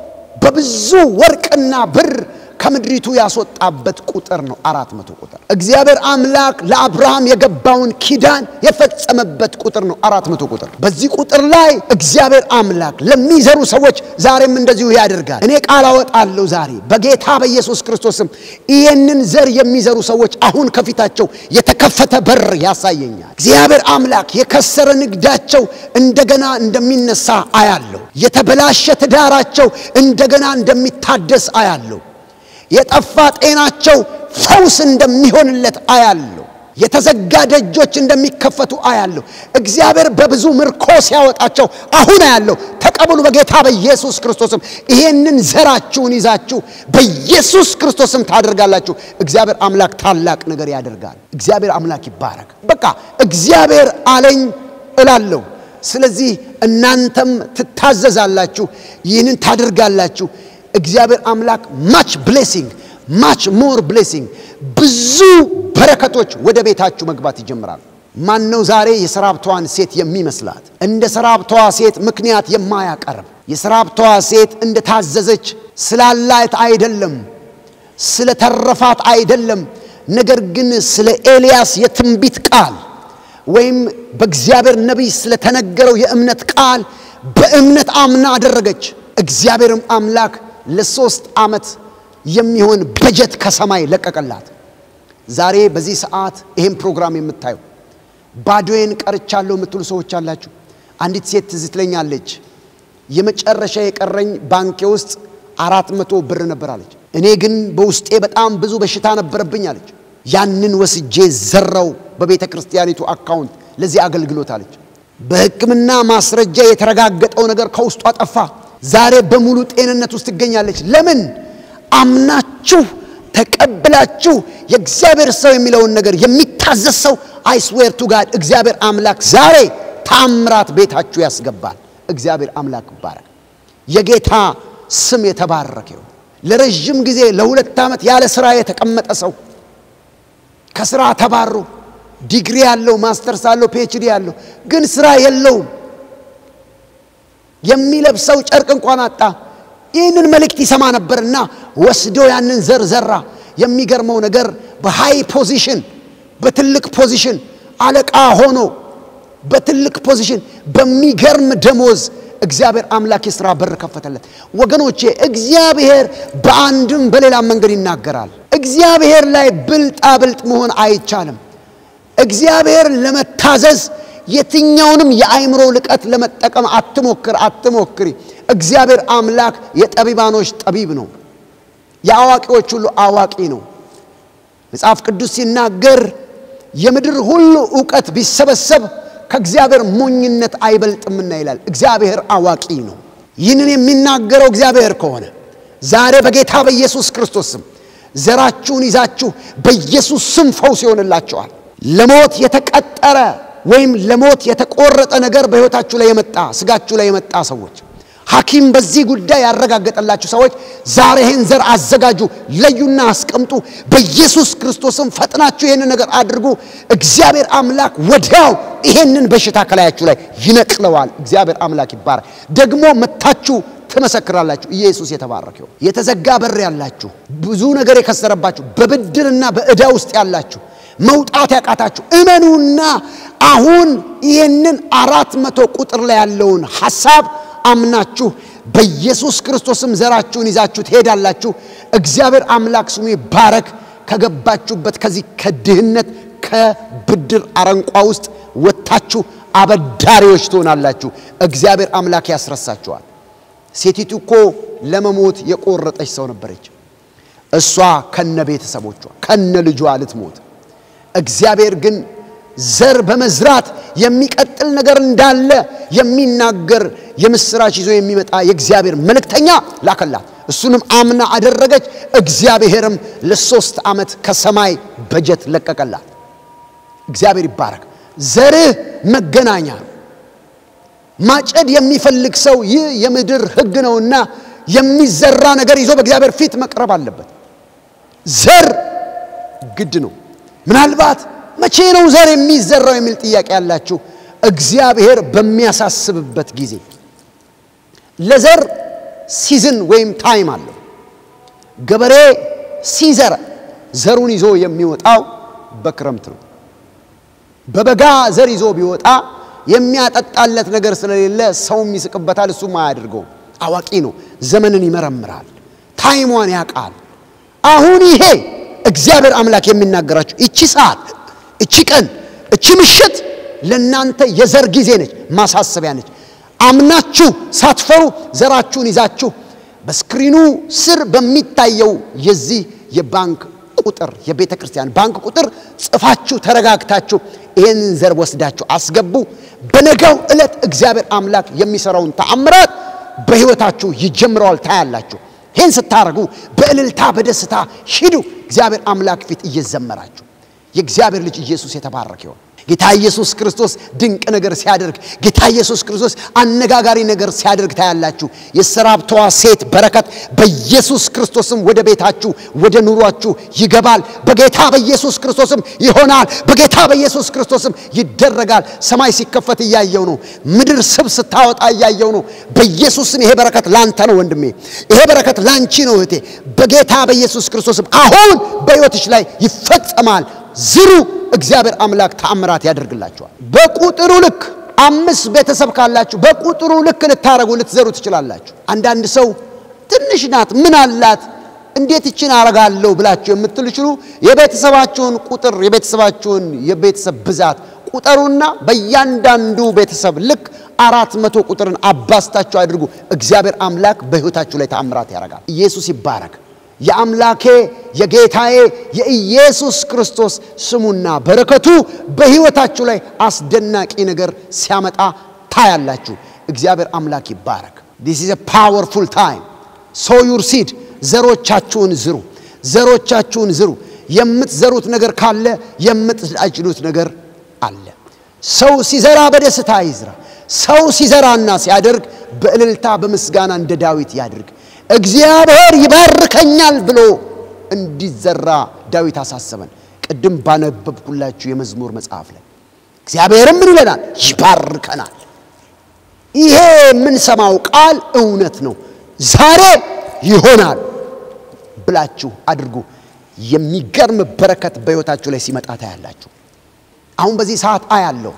በብዙ ወርቅና ብር ከምድሪቱ ያስወጣበት ቁጥር ነው። አራት መቶ ቁጥር እግዚአብሔር አምላክ ለአብርሃም የገባውን ኪዳን የፈጸመበት ቁጥር ነው። አራት መቶ ቁጥር በዚህ ቁጥር ላይ እግዚአብሔር አምላክ ለሚዘሩ ሰዎች ዛሬም እንደዚሁ ያደርጋል። እኔ ቃል አወጣለሁ ዛሬ በጌታ በኢየሱስ ክርስቶስም ይህንን ዘር የሚዘሩ ሰዎች አሁን ከፊታቸው የተከፈተ በር ያሳየኛል። እግዚአብሔር አምላክ የከሰረ ንግዳቸው እንደገና እንደሚነሳ አያለሁ። የተበላሸ ትዳራቸው እንደገና እንደሚታደስ አያለሁ። የጠፋ ጤናቸው ፈውስ እንደሚሆንለት አያለሁ። የተዘጋ ደጆች እንደሚከፈቱ አያለሁ። እግዚአብሔር በብዙ ምርኮ ሲያወጣቸው አሁን አያለሁ። ተቀበሉ በጌታ በኢየሱስ ክርስቶስም። ይሄንን ዘራችሁን ይዛችሁ በኢየሱስ ክርስቶስም ታደርጋላችሁ። እግዚአብሔር አምላክ ታላቅ ነገር ያደርጋል። እግዚአብሔር አምላክ ይባረክ። በቃ እግዚአብሔር አለኝ እላለሁ። ስለዚህ እናንተም ትታዘዛላችሁ፣ ይህንን ታደርጋላችሁ። እግዚአብሔር አምላክ ማች ብሌሲንግ ማች ሞር ብሌሲንግ ብዙ በረከቶች ወደ ቤታችሁ መግባት ይጀምራሉ። ማን ነው ዛሬ የሰራብተዋን ሴት የሚመስላት? እንደ ሰራብተዋ ሴት ምክንያት የማያቀርብ የሰራብተዋ ሴት እንደ ታዘዘች ስላላት አይደለም፣ ስለ ተረፋት አይደለም። ነገር ግን ስለ ኤልያስ የትንቢት ቃል ወይም በእግዚአብሔር ነቢይ ስለተነገረው የእምነት ቃል በእምነት አምና አደረገች። እግዚአብሔርም አምላክ ለሶስት ዓመት የሚሆን በጀት ከሰማይ ለቀቀላት። ዛሬ በዚህ ሰዓት ይህን ፕሮግራም የምታዩ ባዶዬን ቀርቻለሁ የምትሉ ሰዎች አላችሁ። አንዲት ሴት ትዝ ትለኛለች። የመጨረሻ የቀረኝ ባንኬ ውስጥ አራት መቶ ብር ነበር አለች። እኔ ግን በውስጤ በጣም ብዙ በሽታ ነበረብኝ አለች። ያንን ወስጄ ዘራው በቤተ ክርስቲያኒቱ አካውንት ለዚህ አገልግሎት አለች። በሕክምና ማስረጃ የተረጋገጠው ነገር ከውስጧ ጠፋ። ዛሬ በሙሉ ጤንነት ውስጥ ትገኛለች። ለምን? አምናችሁ ተቀብላችሁ የእግዚአብሔር ሰው የሚለውን ነገር የሚታዘዝ ሰው አይስዌር ቱ ጋድ እግዚአብሔር አምላክ ዛሬ ታምራት ቤታችሁ ያስገባል። እግዚአብሔር አምላክ ይባረክ። የጌታ ስም የተባረከ ይሁን። ለረዥም ጊዜ ለሁለት ዓመት ያለ ስራ የተቀመጠ ሰው ከስራ ተባሮ ዲግሪ ያለው ማስተርስ አለው ፒኤችዲ ያለው ግን ስራ የለውም። የሚለብሰው ጨርቅ እንኳን አጣ። ይህንን መልእክት ይሰማ ነበርና ወስዶ ያንን ዘር ዘራ። የሚገርመው ነገር በሃይ ፖዚሽን በትልቅ ፖዚሽን አለቃ ሆኖ በትልቅ ፖዚሽን በሚገርም ደሞዝ እግዚአብሔር አምላክ የሥራ በር ከፈተለት። ወገኖቼ እግዚአብሔር በአንድም በሌላም መንገድ ይናገራል። እግዚአብሔር ላይ ብልጣ ብልጥ መሆን አይቻልም። እግዚአብሔር ለመታዘዝ የትኛውንም የአእምሮ ልቀት ለመጠቀም አትሞክር፣ አትሞክሪ። እግዚአብሔር አምላክ የጠቢባኖች ጠቢብ ነው፣ የአዋቂዎች ሁሉ አዋቂ ነው። መጽሐፍ ቅዱስ ሲናገር የምድር ሁሉ እውቀት ቢሰበሰብ ከእግዚአብሔር ሞኝነት አይበልጥምና ይላል። እግዚአብሔር አዋቂ ነው። ይህንን የሚናገረው እግዚአብሔር ከሆነ ዛሬ በጌታ በኢየሱስ ክርስቶስ ስም ዘራችሁን ይዛችሁ በኢየሱስ ስም ፈውስ ይሆንላችኋል። ለሞት የተቀጠረ ወይም ለሞት የተቆረጠ ነገር በሕይወታችሁ ላይ የመጣ ስጋችሁ ላይ የመጣ ሰዎች ሐኪም በዚህ ጉዳይ ያረጋገጠላችሁ ሰዎች ዛሬ ይህን ዘር አዘጋጁ፣ ለዩና አስቀምጡ። በኢየሱስ ክርስቶስም ፈጥናችሁ ይህንን ነገር አድርጉ። እግዚአብሔር አምላክ ወዲያው ይሄንን በሽታ ከላያችሁ ላይ ይነቅለዋል። እግዚአብሔር አምላክ ይባረክ። ደግሞ መታችሁ ትመሰክራላችሁ። ኢየሱስ የተባረከው። የተዘጋ በር ያላችሁ፣ ብዙ ነገር የከሰረባችሁ፣ በብድርና በዕዳ ውስጥ ያላችሁ መውጣት ያቃታችሁ እመኑና አሁን ይህንን አራት መቶ ቁጥር ላይ ያለውን ሐሳብ አምናችሁ በኢየሱስ ክርስቶስም ዘራችሁን ይዛችሁ ትሄዳላችሁ። እግዚአብሔር አምላክ ስሙ ይባረክ። ከገባችሁበት ከዚህ ከድህነት ከብድር አረንቋ ውስጥ ወጥታችሁ አበዳሪዎች ትሆናላችሁ። እግዚአብሔር አምላክ ያስረሳችኋል። ሴቲቱ እኮ ለመሞት የቆረጠች ሰው ነበረች። እሷ ከነ ቤተሰቦቿ ከነ ልጇ ልትሞት እግዚአብሔር ግን ዘር በመዝራት የሚቀጥል ነገር እንዳለ የሚናገር የምስራች ይዞ የሚመጣ የእግዚአብሔር መልእክተኛ ላከላት። እሱንም አምና አደረገች። እግዚአብሔርም ለሶስት ዓመት ከሰማይ በጀት ለቀቀላት። እግዚአብሔር ይባረክ። ዘርህ መገናኛ ነው። ማጨድ የሚፈልግ ሰው ይህ የምድር ሕግ ነውና የሚዘራ ነገር ይዞ በእግዚአብሔር ፊት መቅረብ አለበት። ዘር ግድ ነው። ምናልባት መቼ ነው ዘር የሚዘራው የሚል ጥያቄ ያላችሁ፣ እግዚአብሔር በሚያሳስብበት ጊዜ ለዘር ሲዝን ወይም ታይም አለው። ገበሬ ሲዘራ ዘሩን ይዞ የሚወጣው በክረምት ነው። በበጋ ዘር ይዞ ቢወጣ የሚያጠጣለት ነገር ስለሌለ ሰውም ይስቅበታል፣ እሱም አያደርገውም። አዋቂ ነው። ዘመንን ይመረምራል፣ ታይሟን ያውቃል። አሁን ይሄ እግዚአብሔር አምላክ የሚናገራችሁ እቺ ሰዓት፣ እቺ ቀን፣ እቺ ምሽት ለእናንተ የዘር ጊዜ ነች፣ ማሳሰቢያ ነች። አምናችሁ ሳትፈሩ ዘራችሁን ይዛችሁ በስክሪኑ ስር በሚታየው የዚህ የባንክ ቁጥር የቤተ ክርስቲያን ባንክ ቁጥር ጽፋችሁ ተረጋግታችሁ ይህንን ዘር ወስዳችሁ አስገቡ። በነገው ዕለት እግዚአብሔር አምላክ የሚሰራውን ተአምራት በሕይወታችሁ ይጀምረዋል፣ ታያላችሁ። ይህን ስታደርጉ በእልልታ በደስታ ሂዱ። እግዚአብሔር አምላክ ፊት እየዘመራችሁ የእግዚአብሔር ልጅ ኢየሱስ የተባረከ ይሆን። ጌታ ኢየሱስ ክርስቶስ ድንቅ ነገር ሲያደርግ፣ ጌታ ኢየሱስ ክርስቶስ አነጋጋሪ ነገር ሲያደርግ ታያላችሁ። የሰራብተዋ ሴት በረከት በኢየሱስ ክርስቶስም ወደ ቤታችሁ ወደ ኑሯችሁ ይገባል። በጌታ በኢየሱስ ክርስቶስም ይሆናል። በጌታ በኢየሱስ ክርስቶስም ይደረጋል። ሰማይ ሲከፈት እያየው ነው። ምድር ስብ ስታወጣ እያየው ነው። በኢየሱስም ይሄ በረከት ላንተ ነው ወንድሜ፣ ይሄ በረከት ላንቺ ነው እህቴ። በጌታ በኢየሱስ ክርስቶስም አሁን በሕይወትሽ ላይ ይፈጸማል። ዝሩ። እግዚአብሔር አምላክ ተአምራት ያደርግላችኋል። በቁጥሩ ልክ አምስት ቤተሰብ ካላችሁ በቁጥሩ ልክ ልታረጉ ልትዘሩ ትችላላችሁ። አንዳንድ ሰው ትንሽ ናት ምን አላት እንዴት ይችን አረጋለሁ ብላችሁ የምትልችሉ የቤተሰባችሁን ቁጥር የቤተሰባችሁን የቤተሰብ ብዛት ቁጠሩና በእያንዳንዱ ቤተሰብ ልክ አራት መቶ ቁጥርን አባስታችሁ አድርጉ። እግዚአብሔር አምላክ በሕይወታችሁ ላይ ተአምራት ያደርጋል። ኢየሱስ ይባረክ። የአምላኬ የጌታዬ የኢየሱስ ክርስቶስ ስሙና በረከቱ በሕይወታችሁ ላይ አስደናቂ ነገር ሲያመጣ ታያላችሁ። እግዚአብሔር አምላክ ይባረክ። ዲስ ኢዝ ፓወርፉል ታይም ሶ ዩር ሲድ ዘሮቻችሁን ዝሩ፣ ዘሮቻችሁን ዝሩ። የምትዘሩት ነገር ካለ የምትአጭዱት ነገር አለ። ሰው ሲዘራ በደስታ ይዝራ። ሰው ሲዘራና ሲያደርግ በእልልታ በምስጋና እንደ ዳዊት ያድርግ። እግዚአብሔር ይባርከኛል ብሎ እንዲዘራ ዳዊት አሳሰበን። ቅድም ባነበብኩላችሁ የመዝሙር መጽሐፍ ላይ እግዚአብሔርም ምን ይለናል? ይባርከናል። ይሄ የምንሰማው ቃል እውነት ነው። ዛሬ ይሆናል ብላችሁ አድርጉ። የሚገርም በረከት በሕይወታችሁ ላይ ሲመጣ ታያላችሁ። አሁን በዚህ ሰዓት አያለሁ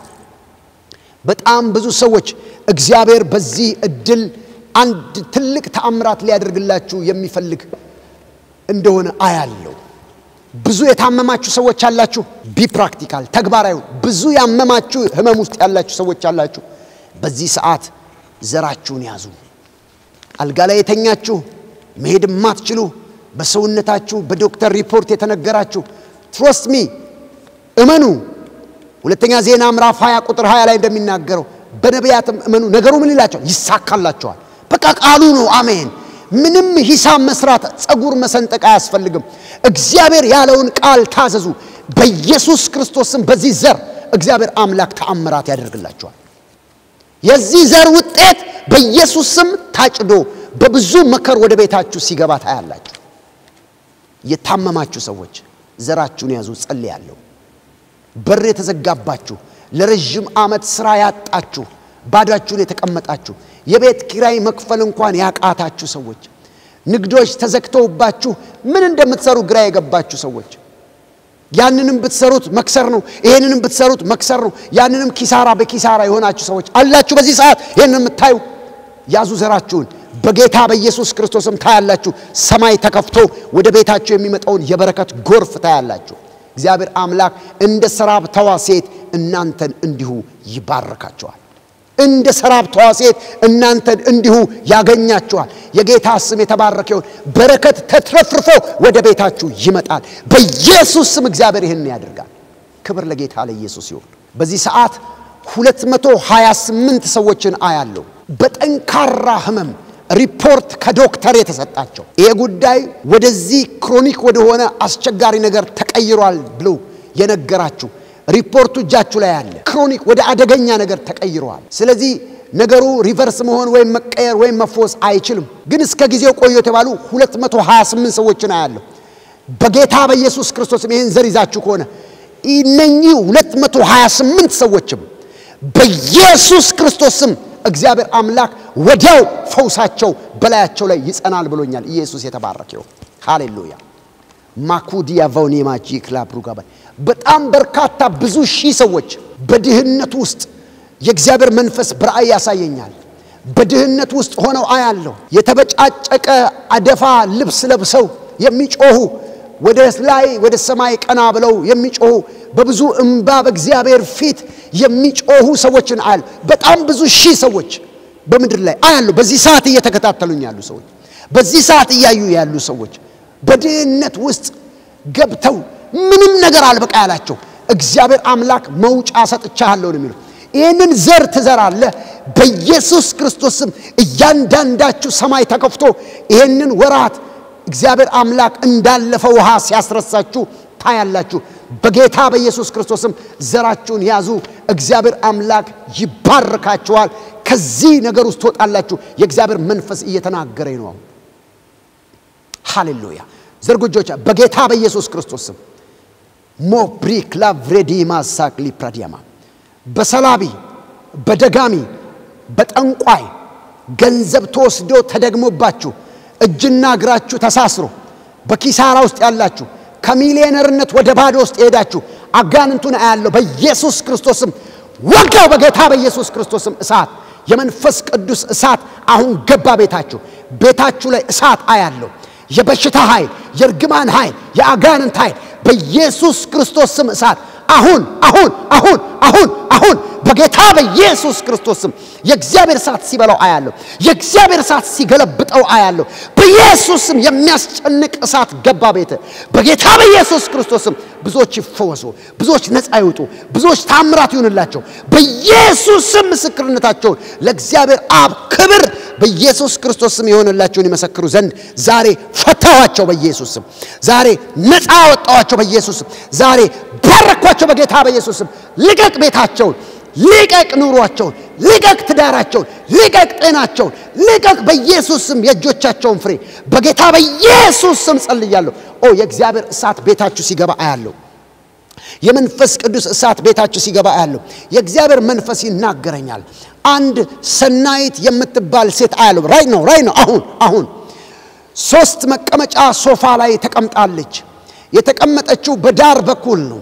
በጣም ብዙ ሰዎች እግዚአብሔር በዚህ እድል አንድ ትልቅ ተአምራት ሊያደርግላችሁ የሚፈልግ እንደሆነ አያለው። ብዙ የታመማችሁ ሰዎች አላችሁ። ቢ ፕራክቲካል ተግባራዊ። ብዙ ያመማችሁ ህመም ውስጥ ያላችሁ ሰዎች አላችሁ። በዚህ ሰዓት ዘራችሁን ያዙ። አልጋ ላይ የተኛችሁ መሄድ የማትችሉ በሰውነታችሁ በዶክተር ሪፖርት የተነገራችሁ ትሮስት ሚ እመኑ። ሁለተኛ ዜና ምዕራፍ 20 ቁጥር 20 ላይ እንደሚናገረው በነቢያትም እመኑ፣ ነገሩ ምን ይላቸዋል? ይሳካላቸዋል። በቃ ቃሉ ነው። አሜን። ምንም ሂሳብ መስራት፣ ጸጉር መሰንጠቅ አያስፈልግም። እግዚአብሔር ያለውን ቃል ታዘዙ። በኢየሱስ ክርስቶስም በዚህ ዘር እግዚአብሔር አምላክ ተአምራት ያደርግላቸዋል። የዚህ ዘር ውጤት በኢየሱስ ስም ታጭዶ በብዙ መከር ወደ ቤታችሁ ሲገባ ታያላችሁ። የታመማችሁ ሰዎች ዘራችሁን ያዙ። ጸልያለሁ። በር የተዘጋባችሁ ለረዥም ዓመት ሥራ ያጣችሁ ባዷችሁን የተቀመጣችሁ የቤት ኪራይ መክፈል እንኳን ያቃታችሁ ሰዎች ንግዶች ተዘግተውባችሁ ምን እንደምትሰሩ ግራ የገባችሁ ሰዎች ያንንም ብትሰሩት መክሰር ነው፣ ይሄንንም ብትሰሩት መክሰር ነው፣ ያንንም ኪሳራ በኪሳራ የሆናችሁ ሰዎች አላችሁ። በዚህ ሰዓት ይህን የምታዩ ያዙ ዘራችሁን በጌታ በኢየሱስ ክርስቶስም ታያላችሁ። ሰማይ ተከፍቶ ወደ ቤታችሁ የሚመጣውን የበረከት ጎርፍ ታያላችሁ። እግዚአብሔር አምላክ እንደ ሰራብተዋ ሴት እናንተን እንዲሁ ይባርካቸዋል። እንደ ሰራብተዋ ሴት እናንተን እንዲሁ ያገኛችኋል። የጌታ ስም የተባረከ ይሁን። በረከት ተትረፍርፎ ወደ ቤታችሁ ይመጣል። በኢየሱስ ስም እግዚአብሔር ይህን ያደርጋል። ክብር ለጌታ ለኢየሱስ ይሁን። በዚህ ሰዓት 228 ሰዎችን አያለሁ በጠንካራ ህመም ሪፖርት ከዶክተር የተሰጣቸው ይሄ ጉዳይ ወደዚህ ክሮኒክ ወደሆነ አስቸጋሪ ነገር ተቀይሯል ብሎ የነገራችሁ ሪፖርቱ እጃችሁ ላይ አለ። ክሮኒክ ወደ አደገኛ ነገር ተቀይረዋል። ስለዚህ ነገሩ ሪቨርስ መሆን ወይም መቀየር ወይም መፎስ አይችልም። ግን እስከ ጊዜው ቆዩ የተባሉ 228 ሰዎችን አያለሁ። በጌታ በኢየሱስ ክርስቶስም ይህን ዘር ይዛችሁ ከሆነ እነኚህ 228 ሰዎችም በኢየሱስ ክርስቶስም እግዚአብሔር አምላክ ወዲያው ፈውሳቸው በላያቸው ላይ ይጸናል ብሎኛል። ኢየሱስ የተባረከ ይሁን። ሃሌሉያ ማኩዲያ ቫውኔማጂ ክላፕሩጋባ በጣም በርካታ ብዙ ሺህ ሰዎች በድህነት ውስጥ የእግዚአብሔር መንፈስ በራእይ ያሳየኛል። በድህነት ውስጥ ሆነው አያለሁ። የተበጫጨቀ አደፋ ልብስ ለብሰው የሚጮሁ ወደ ላይ ወደ ሰማይ ቀና ብለው የሚጮሁ በብዙ እምባ በእግዚአብሔር ፊት የሚጮሁ ሰዎችን አያለሁ። በጣም ብዙ ሺህ ሰዎች በምድር ላይ አያለሁ። በዚህ ሰዓት እየተከታተሉኝ ያሉ ሰዎች፣ በዚህ ሰዓት እያዩ ያሉ ሰዎች በድህነት ውስጥ ገብተው ምንም ነገር አልበቃ ያላቸው እግዚአብሔር አምላክ መውጫ ሰጥቻለሁ ነው የሚለው። ይህንን ዘር ትዘራለህ። በኢየሱስ ክርስቶስም እያንዳንዳችሁ ሰማይ ተከፍቶ ይህንን ወራት እግዚአብሔር አምላክ እንዳለፈ ውሃ ሲያስረሳችሁ ታያላችሁ። በጌታ በኢየሱስ ክርስቶስም ዘራችሁን ያዙ። እግዚአብሔር አምላክ ይባርካችኋል። ከዚህ ነገር ውስጥ ትወጣላችሁ። የእግዚአብሔር መንፈስ እየተናገረኝ ነው። ሃሌሉያ። ዘርጉጆቻ በጌታ በኢየሱስ ክርስቶስ ስም ሞብሪክ ላቭሬዲማ ሳክሊ ፕራዲያማ በሰላቢ በደጋሚ በጠንቋይ ገንዘብ ተወስዶ ተደግሞባችሁ እጅና እግራችሁ ተሳስሮ በኪሳራ ውስጥ ያላችሁ ከሚሊዮነርነት ወደ ባዶ ውስጥ የሄዳችሁ አጋንንቱን አያለሁ በኢየሱስ ክርስቶስም ወጋው። በጌታ በኢየሱስ ክርስቶስም እሳት የመንፈስ ቅዱስ እሳት አሁን ገባ ቤታችሁ። ቤታችሁ ላይ እሳት አያለሁ። የበሽታ ኃይል፣ የእርግማን ኃይል፣ የአጋንንት ኃይል በኢየሱስ ክርስቶስ ስም እሳት አሁን አሁን አሁን አሁን አሁን በጌታ በኢየሱስ ክርስቶስ ስም የእግዚአብሔር እሳት ሲበላው አያለሁ። የእግዚአብሔር እሳት ሲገለብጠው አያለሁ። በኢየሱስ ስም የሚያስጨንቅ እሳት ገባ ቤት በጌታ በኢየሱስ ክርስቶስ ስም ብዙዎች ይፈወሱ፣ ብዙዎች ነፃ ይውጡ፣ ብዙዎች ታምራት ይሁንላቸው። በኢየሱስ ስም ምስክርነታቸውን ለእግዚአብሔር አብ ክብር በኢየሱስ ክርስቶስ ስም የሆነላቸውን ይመሰክሩ ዘንድ ዛሬ ፈታኋቸው። በኢየሱስ ስም ዛሬ ነፃ አወጣኋቸው። በኢየሱስ ስም ዛሬ ባረኳቸው። በጌታ በኢየሱስ ስም ልቀቅ ቤታቸውን፣ ልቀቅ ኑሯቸውን፣ ልቀቅ ትዳራቸውን፣ ልቀቅ ጤናቸውን፣ ልቀቅ በኢየሱስ ስም የእጆቻቸውን ፍሬ በጌታ በኢየሱስ ስም ጸልያለሁ። ኦ የእግዚአብሔር እሳት ቤታችሁ ሲገባ አያለሁ። የመንፈስ ቅዱስ እሳት ቤታችሁ ሲገባ አያለሁ። የእግዚአብሔር መንፈስ ይናገረኛል። አንድ ሰናይት የምትባል ሴት አያለሁ። ራይ ነው ራይ ነው። አሁን አሁን ሶስት መቀመጫ ሶፋ ላይ ተቀምጣለች። የተቀመጠችው በዳር በኩል ነው።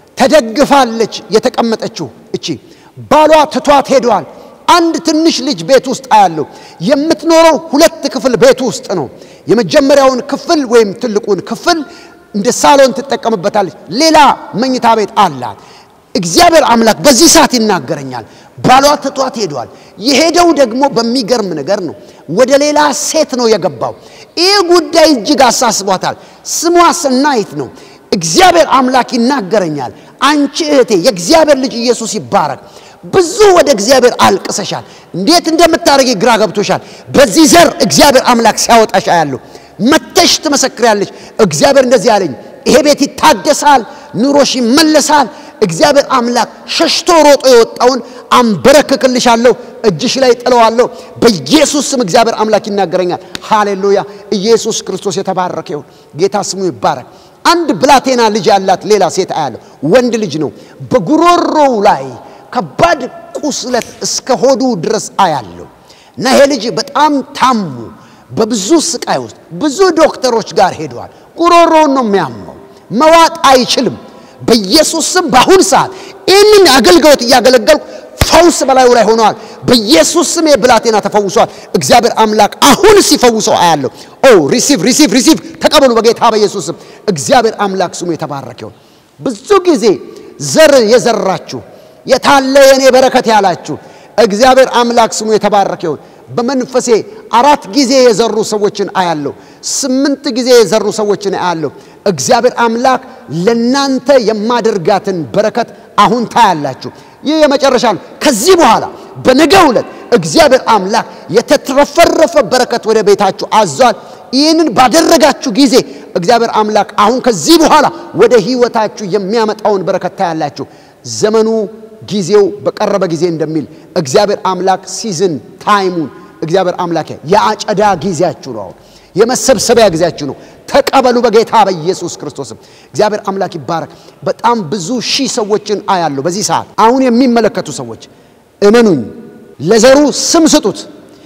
ተደግፋለች የተቀመጠችው እቺ ባሏ ትቷት ሄደዋል። አንድ ትንሽ ልጅ ቤት ውስጥ አያለሁ። የምትኖረው ሁለት ክፍል ቤት ውስጥ ነው። የመጀመሪያውን ክፍል ወይም ትልቁን ክፍል እንደ ሳሎን ትጠቀምበታለች። ሌላ መኝታ ቤት አላት። እግዚአብሔር አምላክ በዚህ ሰዓት ይናገረኛል። ባሏ ትቷት ሄደዋል። የሄደው ደግሞ በሚገርም ነገር ነው። ወደ ሌላ ሴት ነው የገባው። ይህ ጉዳይ እጅግ አሳስቧታል። ስሟ ሰናይት ነው። እግዚአብሔር አምላክ ይናገረኛል። አንቺ እህቴ የእግዚአብሔር ልጅ ኢየሱስ ይባረክ። ብዙ ወደ እግዚአብሔር አልቅሰሻል። እንዴት እንደምታደርጊ ግራ ገብቶሻል። በዚህ ዘር እግዚአብሔር አምላክ ሲያወጣሽ አያለሁ። መተሽ ትመሰክሪያለሽ። እግዚአብሔር እንደዚህ አለኝ፣ ይሄ ቤት ይታደሳል፣ ኑሮሽ ይመለሳል። እግዚአብሔር አምላክ ሸሽቶ ሮጦ የወጣውን አንበረክክልሻለሁ፣ እጅሽ ላይ ጥለዋለሁ። በኢየሱስ ስም እግዚአብሔር አምላክ ይናገረኛል። ሃሌሉያ! ኢየሱስ ክርስቶስ የተባረከ ይሁን። ጌታ ስሙ ይባረክ። አንድ ብላቴና ልጅ ያላት ሌላ ሴት አያለሁ። ወንድ ልጅ ነው። በጉሮሮው ላይ ከባድ ቁስለት እስከ ሆዱ ድረስ አያለሁ እና ይሄ ልጅ በጣም ታሙ በብዙ ስቃይ ውስጥ ብዙ ዶክተሮች ጋር ሄደዋል። ጉሮሮውን ነው የሚያመው፣ መዋጥ አይችልም። በኢየሱስ ስም በአሁን ሰዓት ይህንን አገልግሎት እያገለገልኩ ፈውስ በላዩ ላይ ሆነዋል። በኢየሱስ ስም የብላቴና ተፈውሷል። እግዚአብሔር አምላክ አሁን ሲፈውሰው አያለሁ። ኦ ሪሲቭ ሪሲቭ ሪሲቭ ተቀበሉ በጌታ በኢየሱስ ስም። እግዚአብሔር አምላክ ስሙ የተባረከ ይሁን። ብዙ ጊዜ ዘር የዘራችሁ የታለ የኔ በረከት ያላችሁ እግዚአብሔር አምላክ ስሙ የተባረከ ይሁን። በመንፈሴ አራት ጊዜ የዘሩ ሰዎችን አያለሁ። ስምንት ጊዜ የዘሩ ሰዎችን አያለሁ። እግዚአብሔር አምላክ ለናንተ የማደርጋትን በረከት አሁን ታያላችሁ። ይህ የመጨረሻ ነው። ከዚህ በኋላ በነገው ዕለት እግዚአብሔር አምላክ የተትረፈረፈ በረከት ወደ ቤታችሁ አዟል። ይህንን ባደረጋችሁ ጊዜ እግዚአብሔር አምላክ አሁን ከዚህ በኋላ ወደ ሕይወታችሁ የሚያመጣውን በረከት ታያላችሁ። ዘመኑ ጊዜው በቀረበ ጊዜ እንደሚል እግዚአብሔር አምላክ ሲዝን ታይሙን እግዚአብሔር አምላክ የአጨዳ ጊዜያችሁ ነው። አሁን የመሰብሰቢያ ጊዜያችሁ ነው። ተቀበሉ በጌታ በኢየሱስ ክርስቶስም። እግዚአብሔር አምላክ ይባረክ። በጣም ብዙ ሺህ ሰዎችን አያለሁ በዚህ ሰዓት። አሁን የሚመለከቱ ሰዎች እመኑኝ፣ ለዘሩ ስም ስጡት።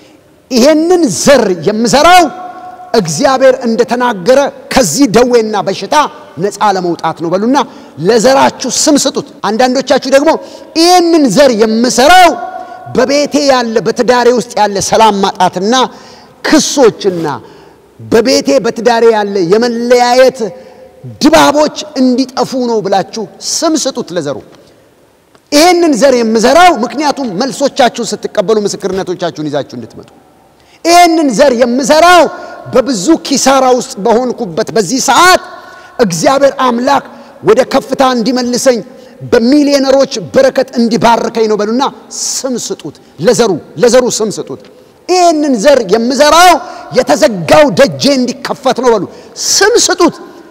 ይሄንን ዘር የምዘራው እግዚአብሔር እንደተናገረ ከዚህ ደዌና በሽታ ነፃ ለመውጣት ነው በሉና ለዘራችሁ ስም ስጡት። አንዳንዶቻችሁ ደግሞ ይህንን ዘር የምሰራው በቤቴ ያለ በትዳሬ ውስጥ ያለ ሰላም ማጣትና ክሶችና በቤቴ በትዳሬ ያለ የመለያየት ድባቦች እንዲጠፉ ነው ብላችሁ ስም ስጡት ለዘሩ። ይህንን ዘር የምዘራው ምክንያቱም መልሶቻችሁን ስትቀበሉ ምስክርነቶቻችሁን ይዛችሁ እንድትመጡ ይህንን ዘር የምዘራው በብዙ ኪሳራ ውስጥ በሆንኩበት በዚህ ሰዓት እግዚአብሔር አምላክ ወደ ከፍታ እንዲመልሰኝ በሚሊዮነሮች በረከት እንዲባርከኝ ነው በሉና ስም ስጡት። ለዘሩ ለዘሩ ስም ስጡት። ይህንን ዘር የምዘራው የተዘጋው ደጄ እንዲከፈት ነው በሉ። ስም ስጡት።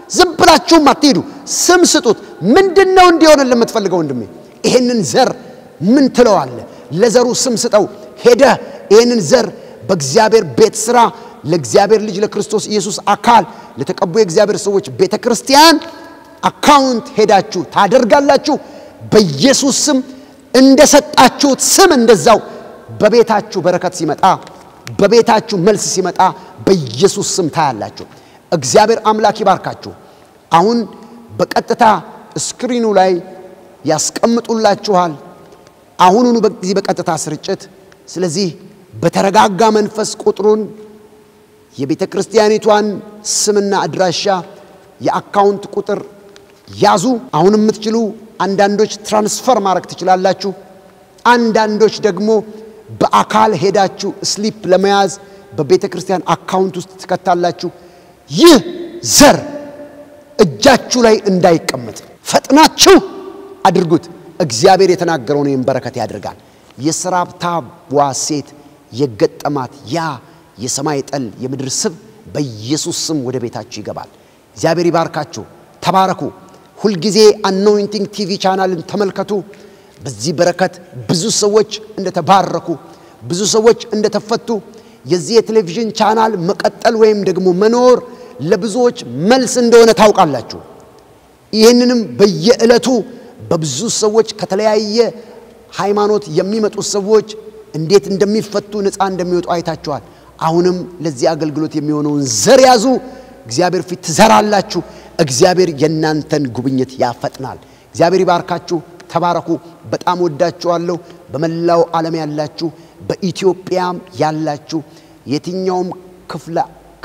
ዝም ብላችሁም አትሄዱ፣ ስም ስጡት። ምንድን ነው እንዲሆን ለምትፈልገው ወንድሜ? ይሄንን ዘር ምን ትለዋለህ? ለዘሩ ስም ስጠው። ሄደህ ይህንን ዘር በእግዚአብሔር ቤት ሥራ ለእግዚአብሔር ልጅ ለክርስቶስ ኢየሱስ አካል ለተቀቡ የእግዚአብሔር ሰዎች ቤተ ክርስቲያን አካውንት ሄዳችሁ ታደርጋላችሁ። በኢየሱስ ስም እንደሰጣችሁት ስም እንደዛው በቤታችሁ በረከት ሲመጣ፣ በቤታችሁ መልስ ሲመጣ በኢየሱስ ስም ታያላችሁ። እግዚአብሔር አምላክ ይባርካችሁ። አሁን በቀጥታ ስክሪኑ ላይ ያስቀምጡላችኋል። አሁኑኑ በዚህ በቀጥታ ስርጭት። ስለዚህ በተረጋጋ መንፈስ ቁጥሩን የቤተ ክርስቲያኒቷን ስምና አድራሻ የአካውንት ቁጥር ያዙ። አሁን የምትችሉ አንዳንዶች ትራንስፈር ማድረግ ትችላላችሁ። አንዳንዶች ደግሞ በአካል ሄዳችሁ ስሊፕ ለመያዝ በቤተ ክርስቲያን አካውንት ውስጥ ትከታላችሁ። ይህ ዘር እጃችሁ ላይ እንዳይቀመጥ ፈጥናችሁ አድርጉት። እግዚአብሔር የተናገረውን ይህን በረከት ያደርጋል። የሰራፕታዋ ሴት የገጠማት ያ የሰማይ ጠል የምድር ስብ በኢየሱስ ስም ወደ ቤታችሁ ይገባል። እግዚአብሔር ይባርካችሁ። ተባረኩ። ሁልጊዜ አኖይንቲንግ ቲቪ ቻናልን ተመልከቱ። በዚህ በረከት ብዙ ሰዎች እንደተባረኩ፣ ብዙ ሰዎች እንደተፈቱ የዚህ የቴሌቪዥን ቻናል መቀጠል ወይም ደግሞ መኖር ለብዙዎች መልስ እንደሆነ ታውቃላችሁ። ይህንንም በየዕለቱ በብዙ ሰዎች ከተለያየ ሃይማኖት የሚመጡ ሰዎች እንዴት እንደሚፈቱ ነፃ እንደሚወጡ አይታችኋል። አሁንም ለዚህ አገልግሎት የሚሆነውን ዘር ያዙ። እግዚአብሔር ፊት ትዘራላችሁ። እግዚአብሔር የእናንተን ጉብኝት ያፈጥናል። እግዚአብሔር ይባርካችሁ። ተባረኩ። በጣም ወዳችኋለሁ። በመላው ዓለም ያላችሁ፣ በኢትዮጵያም ያላችሁ የትኛውም ክፍለ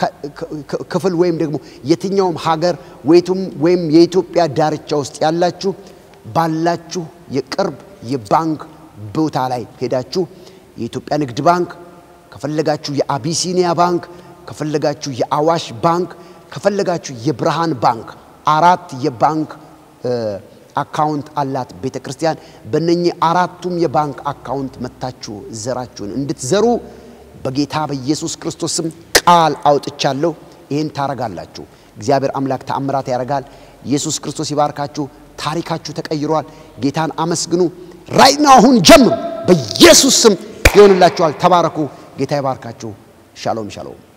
ክፍል ወይም ደግሞ የትኛውም ሀገር ወይቱም ወይም የኢትዮጵያ ዳርቻ ውስጥ ያላችሁ ባላችሁ የቅርብ የባንክ ቦታ ላይ ሄዳችሁ የኢትዮጵያ ንግድ ባንክ ከፈለጋችሁ የአቢሲኒያ ባንክ ከፈለጋችሁ የአዋሽ ባንክ ከፈለጋችሁ የብርሃን ባንክ አራት የባንክ አካውንት አላት ቤተ ክርስቲያን። በእነኚህ አራቱም የባንክ አካውንት መታችሁ ዘራችሁን እንድትዘሩ በጌታ በኢየሱስ ክርስቶስ ስም ቃል አውጥቻለሁ። ይህን ታረጋላችሁ። እግዚአብሔር አምላክ ተአምራት ያደርጋል። ኢየሱስ ክርስቶስ ይባርካችሁ። ታሪካችሁ ተቀይሯል። ጌታን አመስግኑ። ራይና አሁን ጀምሩ። በኢየሱስ ስም ይሆንላችኋል። ተባረኩ። ጌታ ይባርካችሁ። ሻሎም ሻሎም